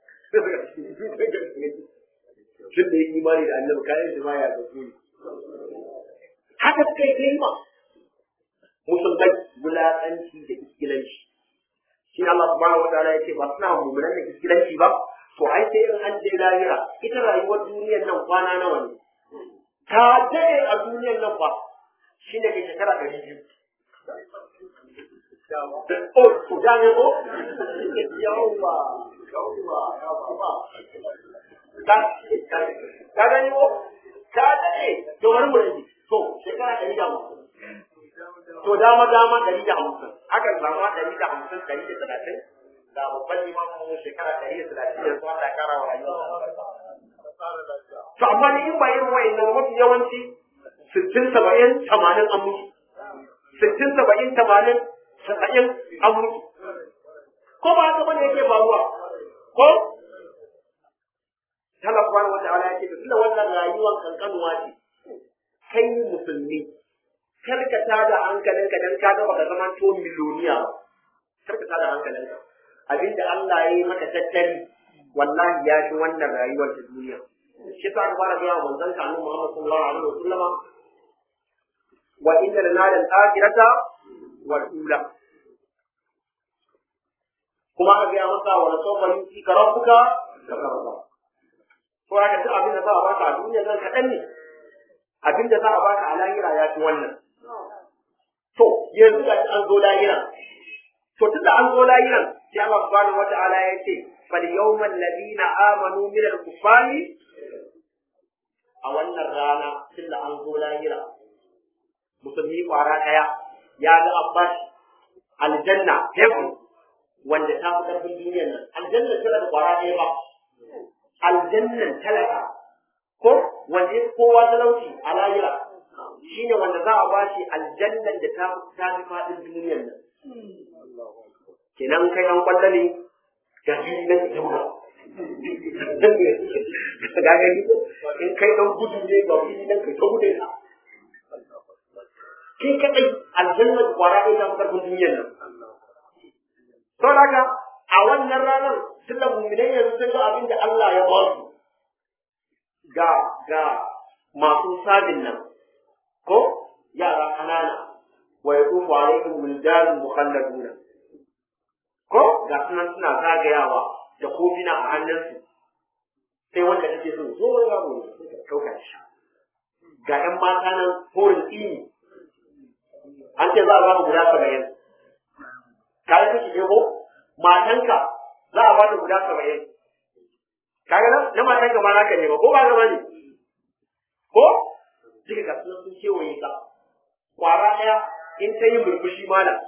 tun da ya imani da annabi kayan shi ma ya ga su haka suka yi kai ma musulmai wulaƙanci da iskilanci shi Allah subhanahu wa ta'ala ya ce ba suna mummunan da iskilanci ba to ai sai in an je lahira ita rayuwar duniyar nan kwana nawa ne ta dade a duniyar nan fa shine ke shekara ɗari biyu Oh, to gane ko? Yawwa, yawwa, yawwa. Ka ka gani ko? Ka dade, to bari mu rage. To, shekara ɗari da hamsin. To dama dama ɗari da hamsin. Akan samu ɗari da hamsin, ɗari da talatin. Da babban limamin shekara ɗari da talatin da zuwa da kara wa rayuwa. To amma ni in ba irin wa'annan mafi yawanci sittin saba'in tamanin an mutu. Sittin saba'in tamanin saba'in an mutu. Ko ba haka bane yake faruwa? Ko? Allah subhanahu wa ta'ala yake tunda wannan rayuwar kankanuwa ce. Kai musulmi kar ka tada hankalinka dan ka ga baka zama to miliyoniya ba. Kar ka tada hankalinka. Abinda Allah ya yi maka tattali wallahi ya fi wannan rayuwar ta duniya. Shi ta fara ga manzon ka Annabi Muhammad sallallahu alaihi wasallam wa inna lana al-akhirata wal ula kuma aka gaya masa wa sawfa yutika rabbuka takarra ko aka ci abin da za a baka a duniya nan kaɗan ne abin da za a baka a lahira ya fi wannan to yanzu ga an zo lahira to tunda an zo lahiran sai Allah subhanahu wata'ala ya ce fal yawmal ladina amanu min al kuffari a wannan rana tun da an zo lahira musulmi kwara ɗaya ya ga an ba shi aljanna heaven wanda ta fi ƙarfin duniyar nan aljanna tana da kwara ɗaya ba aljannan talaka ko wanda ya kowa talauci a lahira shine wanda za a ba shi aljannan da ta ta fi faɗin duniyar nan kenan kai an kwallo ne ga fili nan ka buga ga gani in kai dan gudu ne ga fili nan ka gudu ka kai kadai aljannan kwara ɗaya ta fi ƙarfin duniyar nan saboda haka a wannan ranar tun da muminai yanzu sun ga abin da Allah ya ba su ga ga masu sabin nan ko yara ƙanana wa yaqufu alaihim wildanun mukhalladuna ko ga sunan suna zagayawa da kofina a hannunsu sai wanda kake so zo wani yaro ne sai ka kauka shi ga ƴan mata nan horin tsini an ce za a ba mu guda saba'in ka yi kake ɗebo matanka za a ba ta guda saba'in kaga nan na matanka ma naka ne ba ko ba gaba ne ko duka ga sunan sun kewaye ka kwara ɗaya in ta yi murmushi malam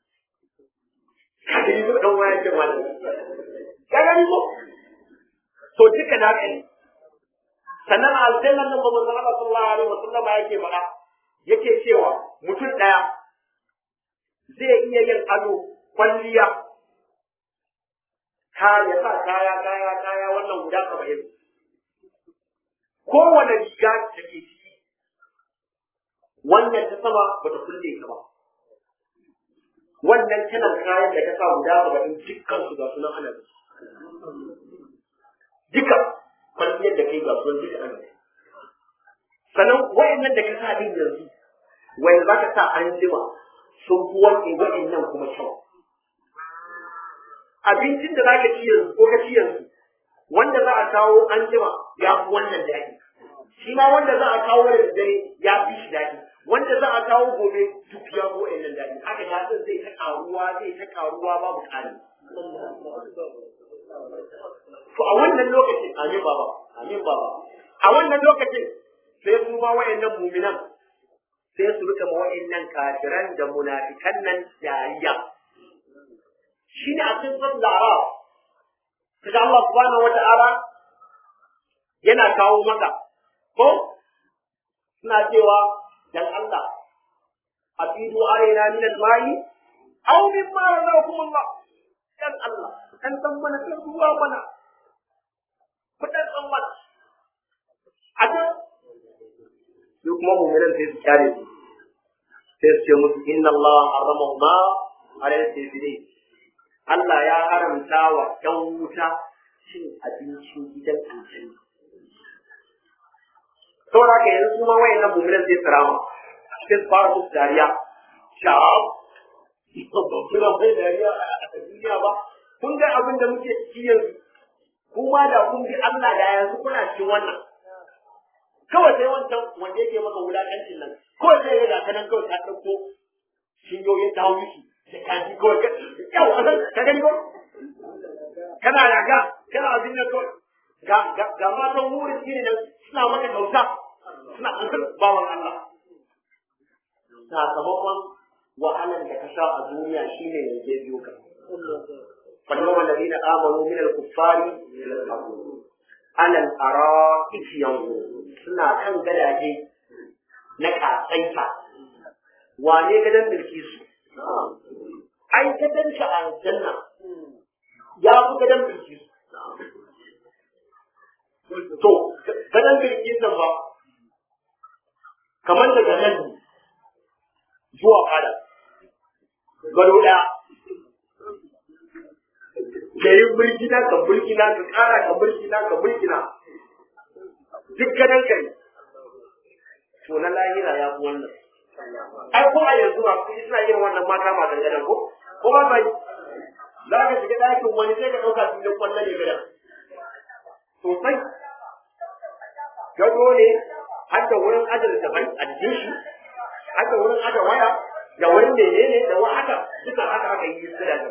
ka gani ko dan waya ce malam ka gani ko to duka na ka ne sannan a aljannan nan ba manzon Allah sallallahu alaihi wasallam yake faɗa yake cewa mutum ɗaya zai iya yin ado kwalliya kaya sa kaya kaya kaya wannan guda saba'in kowane riga da ke ciki wannan ta sama ba ta kulle ka ba wannan kalan kayan da ka sa guda saba'in dukkan su ga sunan ana da duka kwalliyar da kai ga sunan duka ana da sannan wayannan da ka sa din yanzu wayan za ka sa an jima sun fi wani wayannan kuma kyau abincin da za ka ci yanzu ko ka ci yanzu wanda za a kawo an jima ya fi wannan daɗi shi ma wanda za a kawo da dare ya fi shi daɗi wanda za a kawo gobe duk ya fi wa'annan daɗi haka daɗin zai ta ƙaruwa zai ta ƙaruwa babu ƙari to a wannan lokacin amin baba amin baba a wannan lokacin sai su ma wa'annan muminan sai su rika ma wa'annan kafiran da munafikan nan dariya shi ne a cikin sun lara kaga Allah subhanahu wa ta'ala yana kawo maka ko suna cewa dan Allah afidu alaina min al-ma'i aw mimma razaqakum Allah dan Allah dan san mana kan ruwa mana kudan san mana a ta su kuma mu'minan sai su kyale su sai su ce musu inna Allah harrama ma ala al-kafirin Allah ya haramta wa ‘yan wuta cin abincin gidan aljanna. Saboda haka yanzu kuma wayan nan mummunan zai tsirama, sai su fara musu dariya, sha'ab, ba kuna mai dariya a duniya ba, kun ga abin da muke ciki yanzu, kuma da kun bi Allah da yanzu kuna cikin wannan. Kawai sai wancan wanda yake maka wulaƙancin nan, kawai sai ya ga kanan kawai ta ɗauko shinyoyin ta hau da kaji kawai ka yau a ka gani ko kana raga kana abin da kawai ga ga ga matan wurin shine nan suna maka kyauta suna an bawan Allah sakamakon wahalan da ka sha a duniya shine ne zai biyo ka فاليوم الذين آمنوا من الكفار على الأرائك ينظرون suna kan gadaje na katsaita wane gadan mulki su ai gadon shi a aljanna ya fi gadon mulki su to gadon mulki nan ba kamar daga nan zuwa fada gado ɗaya ka yi mulkina ka mulkina ka ƙara ka mulkina ka mulkina duk gadon kai to na lahira ya fi wannan ai ko a yanzu ba su suna yin wannan mata ma dangane ko ko ba bai za ka shiga ɗakin wani sai ka ɗauka filin kwallon ne gidan sosai gado ne har da wurin ajar daban a jikin shi har da wurin ajar waya da wurin menene da wa haka duka haka aka yi su da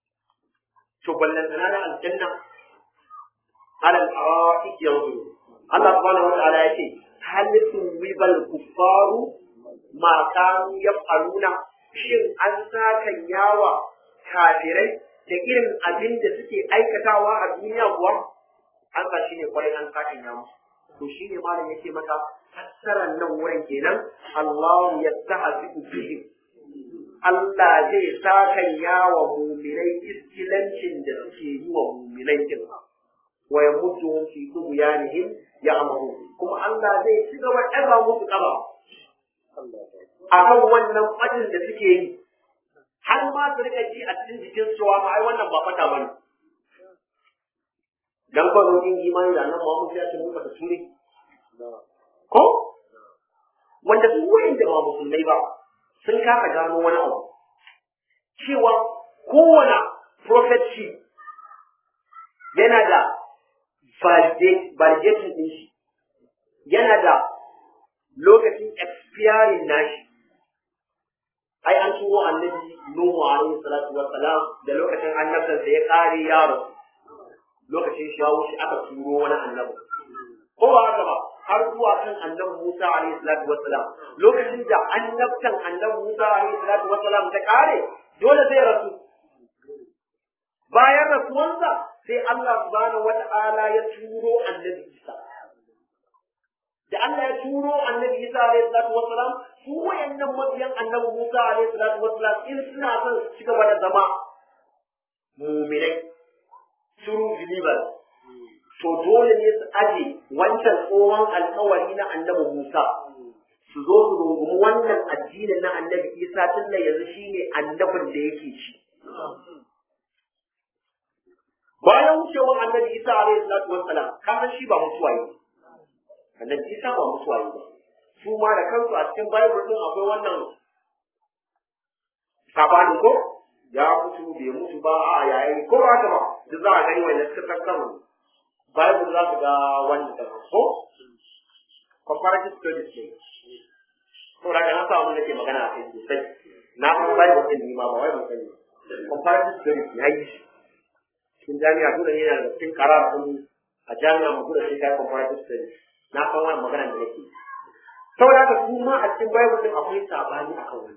to ballan sana na aljanna alal ara'ik yanzu Allah subhanahu wataala ya ce hal tuwibal kuffaru ma kanu yaf'aluna shin an sakan yawa kafirai da irin abin da suke aikatawa a duniya kuwa an sa shi ne kwarai an sakan ya musu to shi ne malam yake maka fassarar nan wurin kenan Allah ya tahzi bihim Allah zai sakan yawa muminai iskilancin da suke yi wa muminai din wa yamudduhum fi tughyanihim ya'mahu kuma Allah zai ci gaba ɗaga musu ƙaba akan wannan fadin da suke yi har ma su rika ji a cikin jikin cewa ma ai wannan ba fata bane dan ba zo yin imani da nan Muhammad ya ce mun fata sure ko wanda su wayanda ba musulmai ba sun kasa gano wani abu cewa kowane prophetship yana da validating din shi yana da lokacin expiring nashi ai an turo annabi Nuhu alaihi salatu wa salam da lokacin annabtansa ya kare yaro lokacin shi ya wuce aka turo wani annabi ko ba haka ba har zuwa kan annabi Musa alaihi salatu wa salam lokacin da annabtan annabi Musa alaihi salatu wa salam ta kare dole zai rasu bayan rasuwansa sai Allah subhanahu wa ta'ala ya turo annabi Isa da Allah ya turo annabi Isa alaihi salatu wassalam su wayannan mabiyan annabi Musa alaihi salatu wassalam in suna son su ci gaba da zama mu'minai true believers to dole ne su aje wancan tsohon alkawari na annabi Musa su zo su rungumi wannan addinin na annabi Isa tun da yanzu shine annabin da yake ci bayan wucewar annabi Isa alaihi salatu wassalam kasan shi ba mutuwa yi annabi Isa ba mutuwa yi ba su ma da kansu a cikin Bible din akwai wannan sabanin ko ya mutu bai mutu ba a yayi ko ba haka ba duk za a gani wanda suka tattauna Bible za su ga wanda ta ko comparative studies ne to da kana sa mun nake magana a kai sosai na san Bible din ni ma ba wai mun sani comparative studies ya yi shi cikin jami'a dole ne yana da cikin karar din a jami'a mu dole sai kai comparative studies na san wannan magana da nake saboda haka su ma a cikin Bible din akwai sabani akan wannan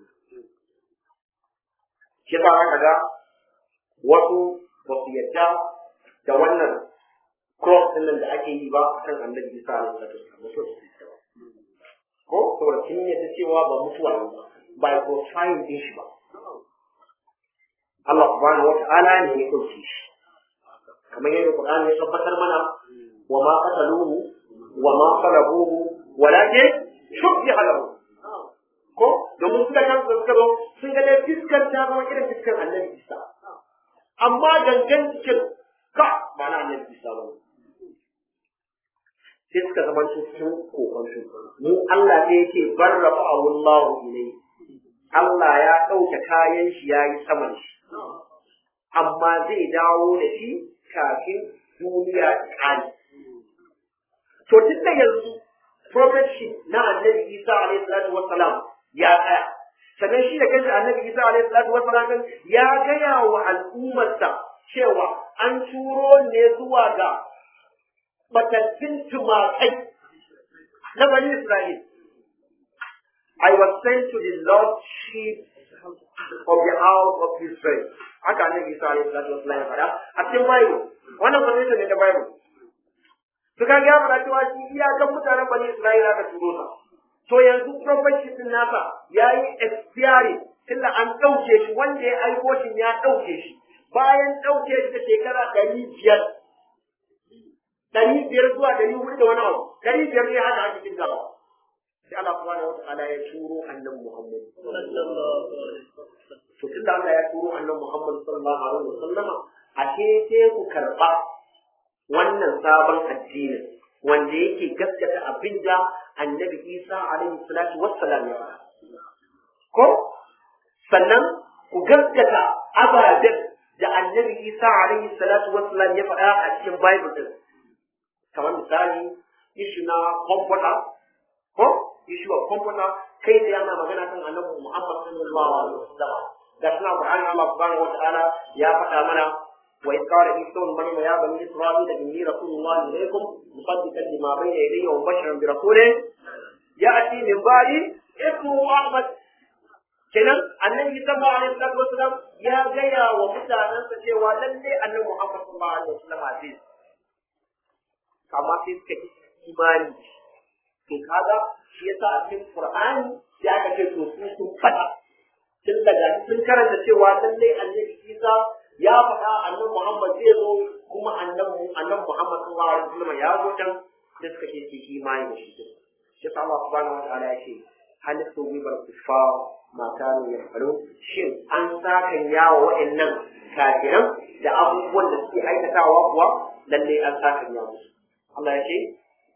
shi ba haka ga wasu ba su yadda da wannan cross din nan da ake yi ba kan annabi Isa alaihi salatu wasallam wasu su yadda ba ko saboda sun yadda cewa ba mutuwa ne ba ba ya profile din shi ba Allah subhanahu wata'ala ne ya dauke shi kamar yadda Qur'ani ya tabbatar mana wa ma qataluhu wa ma salabuhu walakin shubbiha lahu ko domin suka kan suka zo sun ga dai fiskar ta zama irin fiskar annabi Isa amma gangan cikin ka ba na annabi Isa ba sai suka zama cikin kokon su mu Allah sai yake barrafa Allahu ilai Allah ya ɗauke kayan shi ya yi saman shi amma zai dawo da shi kafin duniya ta ƙare to tun da yanzu prophetship na annabi Isa alaihi salatu wassalam ya tsaya sannan shi da kanshi annabi Isa alaihi salatu wassalam ya gaya wa al'ummarsa cewa an turo ne zuwa ga batattun tumakai na bani Isra'il I was sent to the lost sheep of the house of Israel haka annabi Isa alaihi salatu wassalam ya faɗa a cikin Bible wannan quotation ne da Bible suka ga fara cewa shi iyakan mutanen bani Isra'ila ka turo sa to yanzu prophecy din nasa yayi expiring tunda an dauke shi wanda ya aiko shi ya dauke shi bayan dauke shi da shekara ɗari biyar ɗari biyar zuwa ɗari hudu da wani abu ɗari biyar ne haka ake cikin gaba sai Allah subhanahu wata'ala ya turo annabi Muhammad to tunda Allah ya turo annabi Muhammad sallallahu alaihi wasallama ashe sai ku karba wannan sabon addinin wanda yake gaskata abin da annabi isa alaihi salatu wassalam ya faɗa ko sannan ku gaskata ababen da annabi isa alaihi salatu wassalam ya faɗa a cikin bible din kamar misali ishu na comforter ko ishu of comforter kai da yana magana kan annabi muhammad sallallahu alaihi wasallam da suna qur'ani Allah subhanahu wa ta'ala ya faɗa mana wa in qala isa ibn maryam ya bani isra'ila inni rasulullah ilaykum musaddiqan lima bayna yadayya wa mubashiran bi rasulin ya'ti min ba'di ismuhu ahmad kenan annabi sallallahu alaihi wasallam ya gaya wa mutanensa cewa lalle annabi muhammad sallallahu alaihi wasallam zai amma sai suka yi imani to kaga shi yasa a cikin qur'ani ya aka ce to su sun fada tun daga sun karanta cewa lallai annabi isa ya faɗa annabi muhammad zai zo kuma annabi annabi muhammad sallallahu alaihi wasallam ya zo can sai suka ce su imani da shi shi yasa Allah subhanahu wa ta'ala ya ce hal tuwibal kuffar ma kanu yafalu shin an sakan yawa wa'annan kafiran da abubuwan da suke aikatawa kuwa lallai an sakan yawa musu Allah ya ce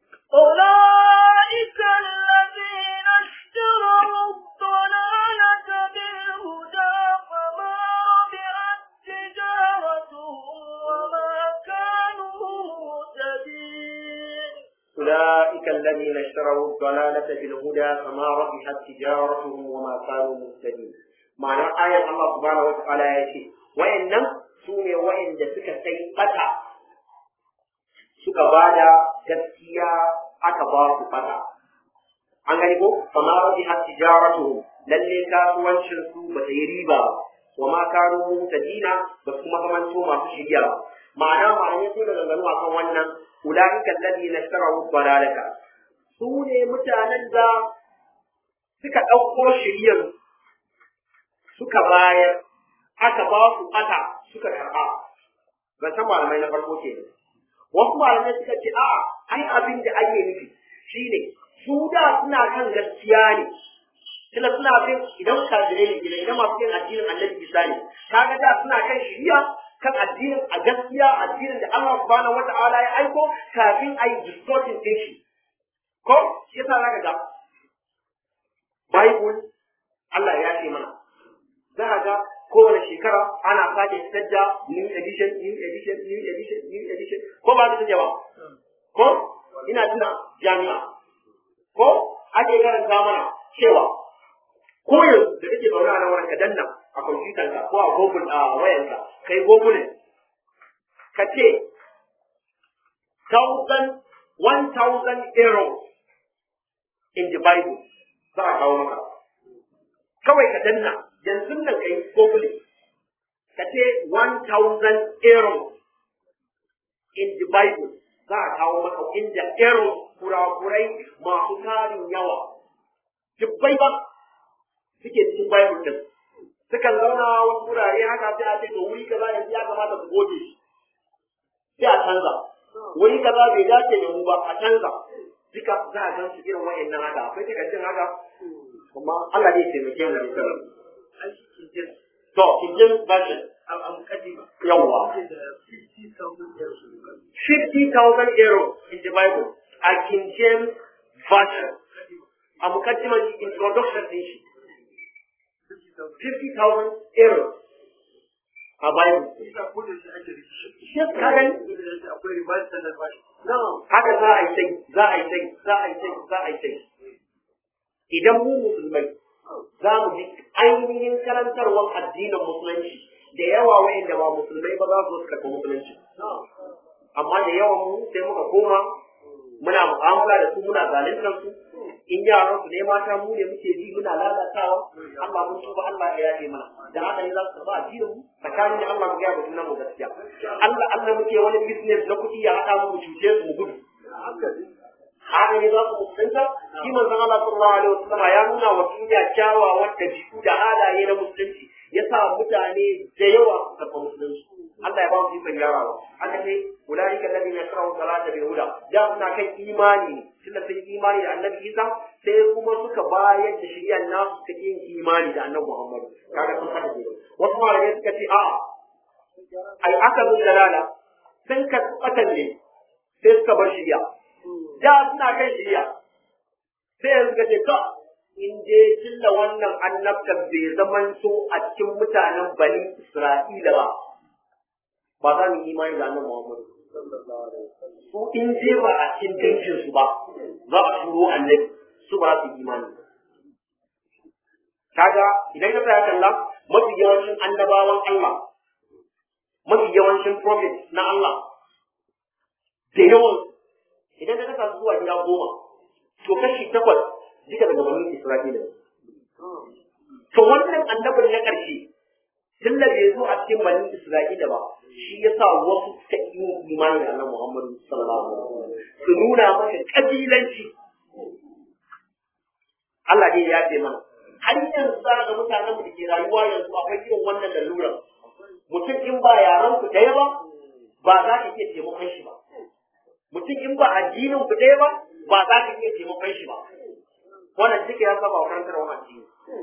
أولئك الذين اشتروا الضلالة بالهدى فما ربحت تجارتهم وما كانوا مهتدين أولئك الذين اشتروا الضلالة بالهدى فما ربحت تجارتهم وما كانوا مهتدين معنى آية الله سبحانه وتعالى يشي وإن سوني وإن دسك سيئة suka ba da gaskiya aka ba su fata. An gani ko? Fama rabi har tijaratu lalle kasuwancin su ba ta yi riba ba, wa ma kanu dina ba kuma zamanto masu shirya ba. Ma'ana ma'ana sun da ganganu a kan wannan ulaika alladhina ishtaraw dalalaka su ne mutanen da suka ɗauko shiryar suka bayar aka ba su aka suka karɓa. Ban san malamai na farko kenan. wasu malamai suka ce a'a ai abin da ake nufi shine su da suna kan gaskiya ne kila suna bin idan kafirai ne idan idan masu yin addinin annabi isa ne kaga da suna kan shiriya kan addinin a gaskiya addinin da Allah subhanahu wata'ala ya aiko kafin a yi distortin din shi ko shi yasa zaka ga Bible Allah ya ce mana za ka ga kowane shekara ana sake fitar da new edition new edition new edition new edition ko ba su ba ko ina tuna jami'a ko ake karanta mana cewa ko yanzu da kake zaune a nan wurin ka danna a kwamfutanka ko a google a wayanka kai google ka ce thousand one thousand euros in the bible za a kawo maka kawai ka danna yanzu nan ka yi google ka ce 1000 euros in the bible za a kawo maka inda euros kurakurai masu tarin yawa dubbai ba suke cikin bible din sukan zauna wasu wurare haka sai a ce to wuri kaza yanzu ya kamata ku goge shi sai a canza wuri kaza bai dace da mu ba a canza duka za a gan su irin wa'annan haka akwai takardun haka kuma Allah zai taimake mu da misali to kinjin version yawwa 50,000 euro in the Bible a King James version a mukaddimar introduction din shi 50,000 euro a Bible shi ka gani haka za a yi sai za a yi sai za a yi sai za a yi sai idan mu musulmai za mu bi ainihin karantarwar addinin musulunci da yawa wa'inda ba musulmai ba za su su karɓi musulunci amma da yawan mu sai muka koma muna mu'amala da su muna zaluntar su in yaran su ne mata mu ne muke bi muna lalatawa Allah mun tuba Allah ya yafe mana da haka ne za su tafi addinin mu tsakanin da Allah mu ga mutum mu gaskiya Allah Allah muke wani business na kuɗi ya haɗa mu cuce su mu gudu haka ne za su musulunta shi manzon Allah sallallahu alaihi wasallam ya nuna wa duniya kyawawan dabi'u da halaye na musulunci ya sa mutane da yawa su karɓa musulunci Allah ya ba mu ikon gyarawa aka ce ulaika alladhina yasrahu salata bil huda da suna kan imani ne tunda sun imani da annabi Isa sai kuma suka bayar da shari'ar nasu suka yin imani da annabi Muhammad kaga sun hada ne wasu malamai suka ce a'a ai aka bin dalala sun ka tsatan ne sai suka bar shari'a da suna kan shari'a sai yanzu ka ce ka in je killa wannan annabtar bai zaman so a cikin mutanen bani Isra'ila ba ba za mu yi imani da annabi Muhammad su in je ba a cikin dangin su ba za a turo annabi su ba su imani kaga idan ka tsaya kalla mafi yawancin annabawan Allah mafi yawancin prophet na Allah da yawan idan ka kasa zuwa gida goma to kashi takwas duka daga bani Isra'ila to wannan annabin na ƙarshe tun da bai zo a cikin bani Isra'ila ba shi ya sa wasu suka yi imani da annabi Muhammadu sallallahu alaihi wasallam su nuna maka kabilanci Allah ne ya ce mana har yanzu za ga mutanen da ke rayuwa yanzu akwai irin wannan laluran mutum in ba yaran ku ɗaya ba ba za ka iya taimakon shi ba mutum in ba addinin ku ɗaya ba ba za ka iya taimakon shi ba wannan duka ya saba wa karantar wa addini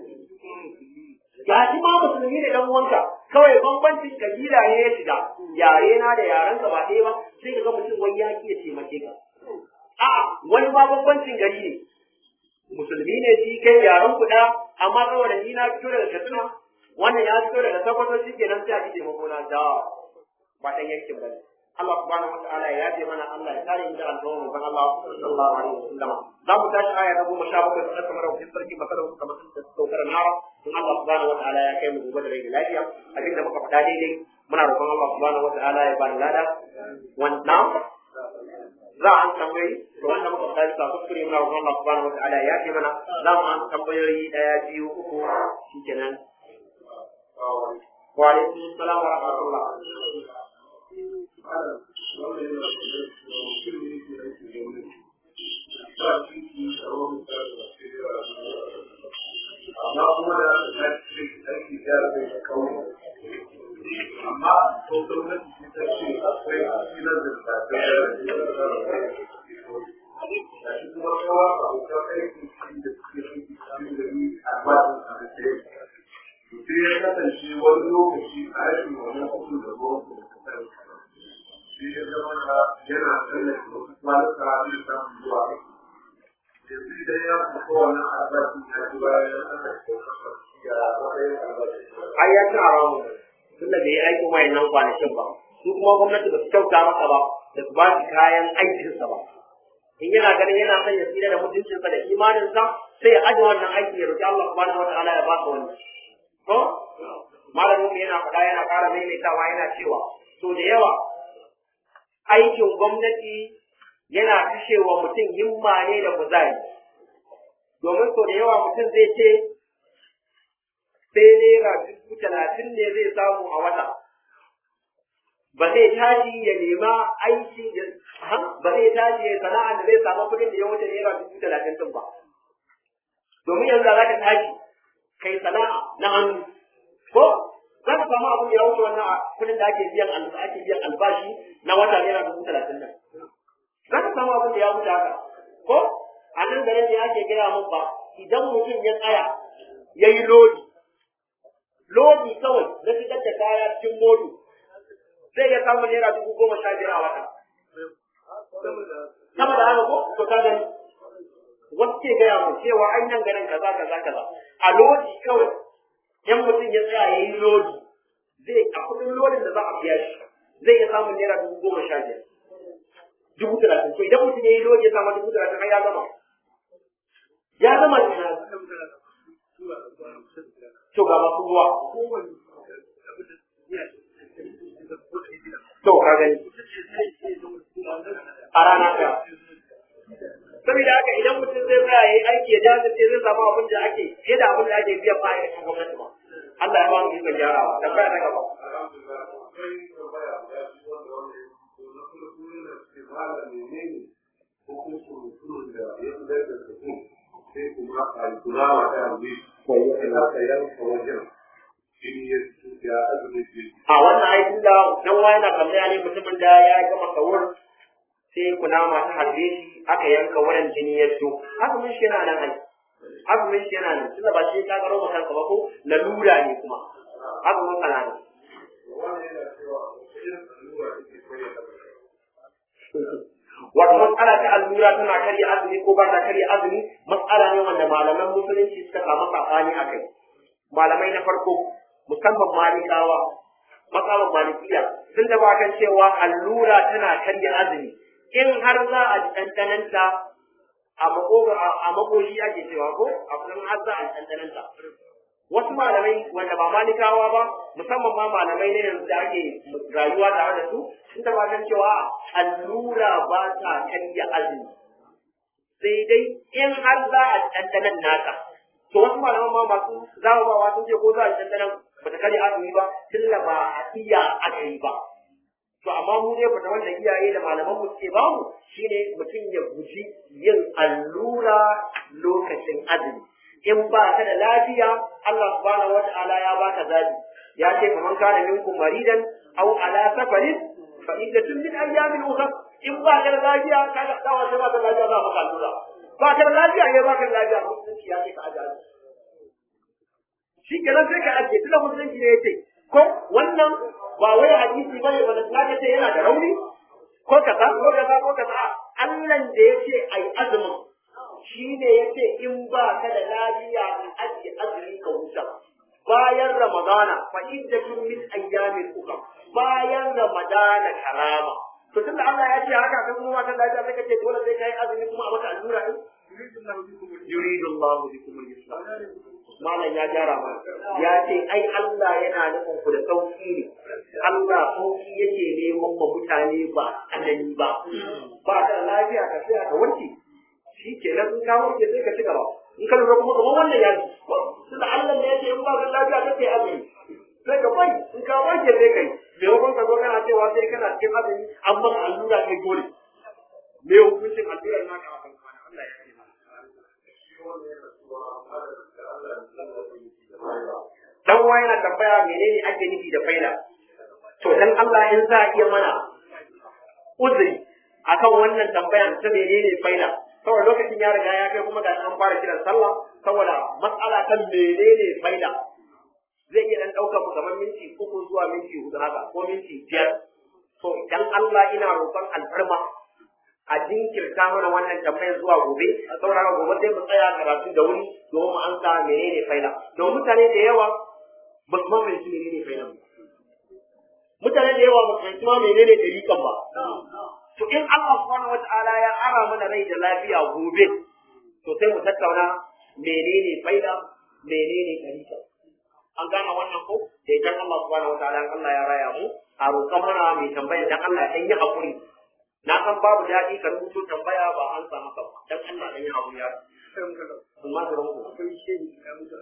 ga shi ma musulmi da dan uwanka kawai bambancin kabila ne ya shiga yare na da yaran ka ba ɗaya ba sai ka ga mutum wani ya iya taimake ka a'a wani ma bambancin gari ne musulmi ne shi kai yaran ku ɗaya amma saboda ni na fito daga Katsina wannan ya fito daga Sokoto shi kenan sai a ji taimako na da ba ɗan yankin ba ne Allah subhanahu wa ta'ala ya yaje mana Allah ya kare mu da alƙawarin mu Allah sallallahu alaihi wasallam za mu tashi aya ta goma sha bakwai ta kamar wajen sarki masala su kamar sun saukar nara in Allah subhanahu wa ta'ala ya kai mu gobe da rai da lafiya abin da muka faɗa daidai muna roƙon Allah subhanahu wa ta'ala ya bani lada wannan za a an tambayi to wanda muka faɗa bisa kuskure muna roƙon Allah subhanahu wa ta'ala ya ce mana za mu an tambayoyi ɗaya biyu uku shikenan wa alaikum salam wa rahmatullah amma kuma da na cikin aiki ya rabe da kawo amma to gwamnati ce ta ce akwai asirar da ta da shi kuma kawo abokan aiki shi da suke shi shi da ni a batin a da sai sai ya kasance wani lokaci a rashin wannan kuɗin da gwamnati da kasar sai ya zama yana tallafi wasu kwanuka da samun zuwa aiki yanzu idan ya fito wannan albashi ya ci bayan aka ya matsayin albashi. ai ya ci haramun tun da bai yi aikin wayannan kwanakin ba su kuma gwamnati ba su kyauta masa ba da su ba shi kayan aikinsa ba in yana ganin yana son ya tsira da mutuncinsa da imaninsa sai ya aje wannan aiki ya roki Allah subhanahu wataala ya baka wani to malamin mu yana faɗa yana ƙara maimaitawa yana cewa to da yawa aikin gwamnati yana kashewa mutum himma ne da kuzari domin so da yawa mutum zai ce sai naira dubu talatin ne zai samu a wata ba zai tashi ya nema aiki ya ba zai tashi ya sana'a da zai samu kuɗin da ya wuce naira dubu talatin din ba domin yanzu za ka tashi kai sana'a na hannu ko za ka samu abin da ya wuce wannan kuɗin da ake biyan ake biyan albashi na wata naira dubu talatin nan za ka samu abin da ya wuce haka ko a nan garin ne ake gaya mun ba idan mutum ya tsaya ya yi lodi lodi kawai na fitar da kaya cikin modu zai ya samu naira dubu goma sha biyar a wata sama da haka ko to ka gani wasu ke gaya mun cewa an nan garin kaza kaza kaza a lodi kawai yan mutum ya tsaya ya yi lodi zai a kudin lodin da za a biya shi zai ya samu naira dubu goma sha biyar dubu talatin to idan mutum ya yi lodi ya samu dubu talatin har ya gama ya gama ina to ga masu ruwa to ka gani a rana ɗaya saboda haka idan mutum zai tsaya ya yi aiki ya jajirce zai samu abin da ake fiye da abin da ake biyan ma'aikatan gwamnati ba Allah ya ba mu ikon gyarawa da baya na gaba sai kuma a kula wa ta yanzu sai aka yanka wajen shi ya azumi ce a wannan aikin da dan wani na tambaya ne mutumin da ya gama sahur sai kunama ta harbe shi aka yanka wurin jini ya fito azumin shi yana nan ai azumin shi yana nan tunda ba shi ka karo maka kanka ba ko lalura ne kuma azumin kana nan wannan yana cewa irin allura take koyar da wato matsala ta allura tana karya azumi ko ba ta karya azumi matsala ne wanda malaman musulunci suka samu sabani a kai malamai na farko musamman malikawa matsalar malikiya sun da kan cewa allura tana karya azumi in har za a ji ɗanɗananta a makogo a makoshi ake cewa ko a kuma har za a ji ɗanɗananta wasu malamai wanda ba malikawa ba musamman ma malamai ne yanzu da ake rayuwa tare da su sun tabbatar cewa allura ba ta karya azumi sai dai in har za a dandanan naka to wasu malaman ma masu zawawa sun ce ko za a dandanan ba ta karya azumi ba tunda ba a iya aka yi ba to amma mu dai fata wanda iyaye da malaman mu suke bamu shine mutum ya guji yin allura lokacin azumi in ba ka da lafiya Allah subhanahu wata'ala ya baka zabi ya ce kaman kana minkum maridan aw ala safarin fa iddatun min ayyamin ukhra in ba ka da lafiya ka ga dawa sai ba ka da lafiya za ka allura ba ka da lafiya ne ba ka da lafiya musulunci ya ce ka ajaji shi kenan sai ka ajiye tunda musulunci ne ya ce ko wannan ba wai hadisi bane ba da ce yana da rauni ko kaza ko kaza ko kaza Allah da ya ce ai azumin shi ne ya ce in ba ka da lafiya in ajiye azumi ka huta bayan ramadana fa iddatun min ayyamin ukhra bayan ramadana karama to tunda Allah ya ce haka kai kuma matan lafiya sai ka ce dole sai kai azumi kuma a maka allura din yuridu Allah bikum al-islam malam ya gyara ma ya ce ai Allah yana nufin ku da sauki ne Allah sauki yake neman ma mutane ba anani ba ba ka lafiya ka tsaya ka warke shi ke nan in ka warke sai ka ci gaba in ka lura kuma kamar wannan ya ji tunda Allah ne ya ce in ba ka lafiya kake azumi sai ka bai in ka warke sai kai maimakon ka zo kana cewa sai kana cikin azumi an maka allura kai dole me hukuncin allurar naka a kan kwana Allah ya ce dan uwa yana tambaya menene ake nufi da faila to dan Allah in za a iya mana uzuri akan wannan tambayan ta menene faila saboda lokacin ya riga ya kai kuma ga an fara kiran sallah saboda mas'ala kan menene faila zai iya dan daukar mu kamar minti uku zuwa minti hudu haka ko minti biyar to dan Allah ina roƙon alfarma a jinkirta mana wannan tambayar zuwa gobe a saurara gobe sai mu tsaya karatu da wuri domin mu ansa menene faila don mutane da yawa ba su mamaye menene faila ba mutane da yawa ba su fahimci ma menene dalikan ba to in Allah subhanahu wata'ala ya ara mana rai da lafiya gobe to sai mu tattauna menene faila menene dalikan an gane wannan ko da idan Allah subhanahu wata'ala Allah ya raya mu a roƙon mana mai tambaya dan Allah ya yi hakuri na san babu daɗi ka rubuto tambaya ba an samu ka ba dan Allah dan yi hakuri ya kuma da ranku akwai shehi da mutu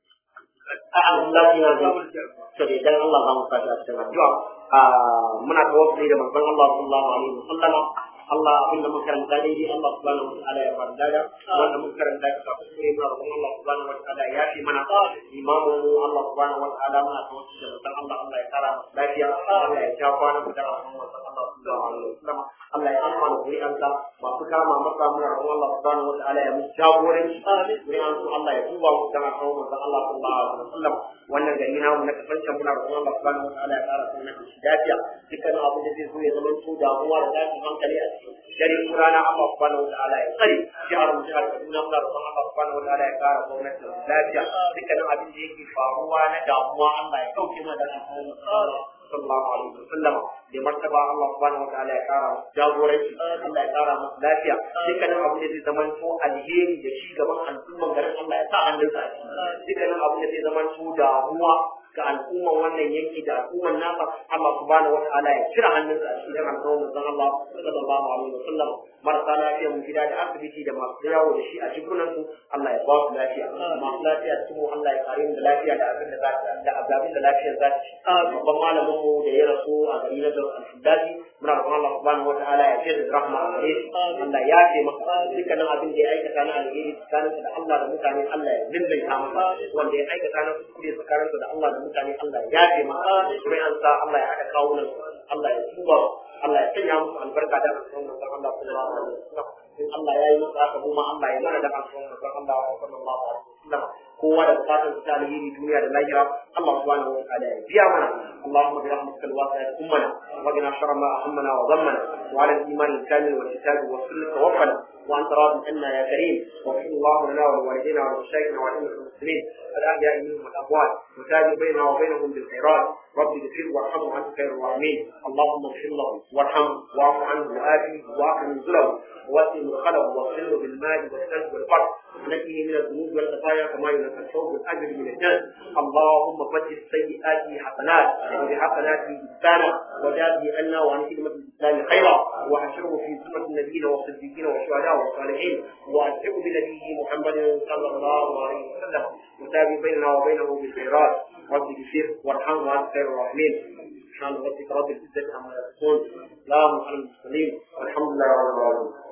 a Allah ya ga to dai dan Allah ba mu fata cikin addu'a muna tawassuli da manzon Allah sallallahu alaihi wasallam Allah abin da muka karanta daidai Allah subhanahu wa ta'ala ya farda da wanda muka karanta ka kuskure muna roƙon Allah subhanahu wa ta'ala ya fi mana imamu mu Allah subhanahu wa ta'ala muna tawassuli da manzon Allah Allah ya kara masa lafiya Allah ya ja kwana mu da manzon Allah sallallahu alaihi wasallam Allah ya amfana zuri'ansa masu kama masa muna roƙon Allah subhanahu wa ta'ala ya musu jagoranci zuri'ansu Allah ya duba mu da manzon Allah sallallahu alaihi wasallam wannan gari namu na kasance muna roƙon Allah subhanahu wa ta'ala ya kara sunan shi lafiya dukkanin abin da zai zo ya zama to damuwa da tashin hankali a cikin dare ko rana Allah subhanahu wa ta'ala ya tsare jihar mu jihar Kaduna muna roƙon Allah subhanahu wa ta'ala ya kara gwamnati lafiya dukkanin abin da yake faruwa na damuwa Allah ya kauce mana da sallallahu alaihi wasallam da martaba Allah subhanahu wa ta'ala ya kara jagoranci Allah ya kara masa lafiya dukkanin abin da zai zama to alheri da shi gaban al'umman garin Allah ya sa hannunsa a ciki dukkanin abin da zai zama to damuwa ga al'umman wannan yanki da al'umman nasa Allah subhanahu wa ta'ala ya cire hannunsa a cikin al'umman manzon Allah sallallahu alaihi wa sallam marasa lafiya mu gida da asibiti da masu yawo da shi a jikunan su Allah ya ba su lafiya masu lafiya cikin mu Allah ya kare mu da lafiya da abin da za da abin da lafiyar za ta ci babban malamin mu da ya rasu a gari na Dar al-Fidati muna roƙon Allah subhanahu wa ta'ala ya ce da rahma a gare shi Allah ya ce masa dukkanin abin da ya aikata na alheri tsakaninsa da Allah da mutane Allah ya lillaita masa wanda ya aikata na kuskure tsakaninsa da Allah da mutane Allah ya yafe masa kuma an sa Allah ya haɗa kawunan Allah ya tuba Allah ya sanya musu albarka da alƙawarin manzon Allah sallallahu alaihi wasallam in Allah ya yi musu haka kuma Allah ya mana da alƙawarin manzon Allah sallallahu alaihi wasallam kowa da bukatar ta alheri duniya da lahira Allah subhanahu wa ta'ala ya biya mana Allahumma bi rahmatikal wasi'at ummana wa qina sharra ma ahammana wa dhammana wa ala al-iman al-kamil wal kitab wa sunnah tawaffana وانت راض عنا يا كريم واغفر الله لنا ولوالدينا ولمشايخنا ولائمه المسلمين الاحياء منهم والاموات وتاجر بيننا وبينهم بالخيرات رب اغفر وارحم وانت خير الراحمين اللهم اغفر له وارحمه واعف عنه وآتيه واكرم نزله ووسع مدخله واغسله بالماء والثلج والبرد ونقيه من الذنوب والخطايا كما ينقى الثوب والاجر من الجنه اللهم بدل سيئاته حسنات وبحسناته انسانا وجازه عنا وعن خدمه الاسلام خيرا وحشره في سنه النبيين والصديقين والشهداء والصالحين والحق بنبيه محمد صلى الله عليه وسلم وتابع بيننا وبينه بالخيرات رب اغفر وارحم وانت خير الراحمين سبحان ربك رب العزه عما يصفون سلام على المرسلين والحمد لله رب العالمين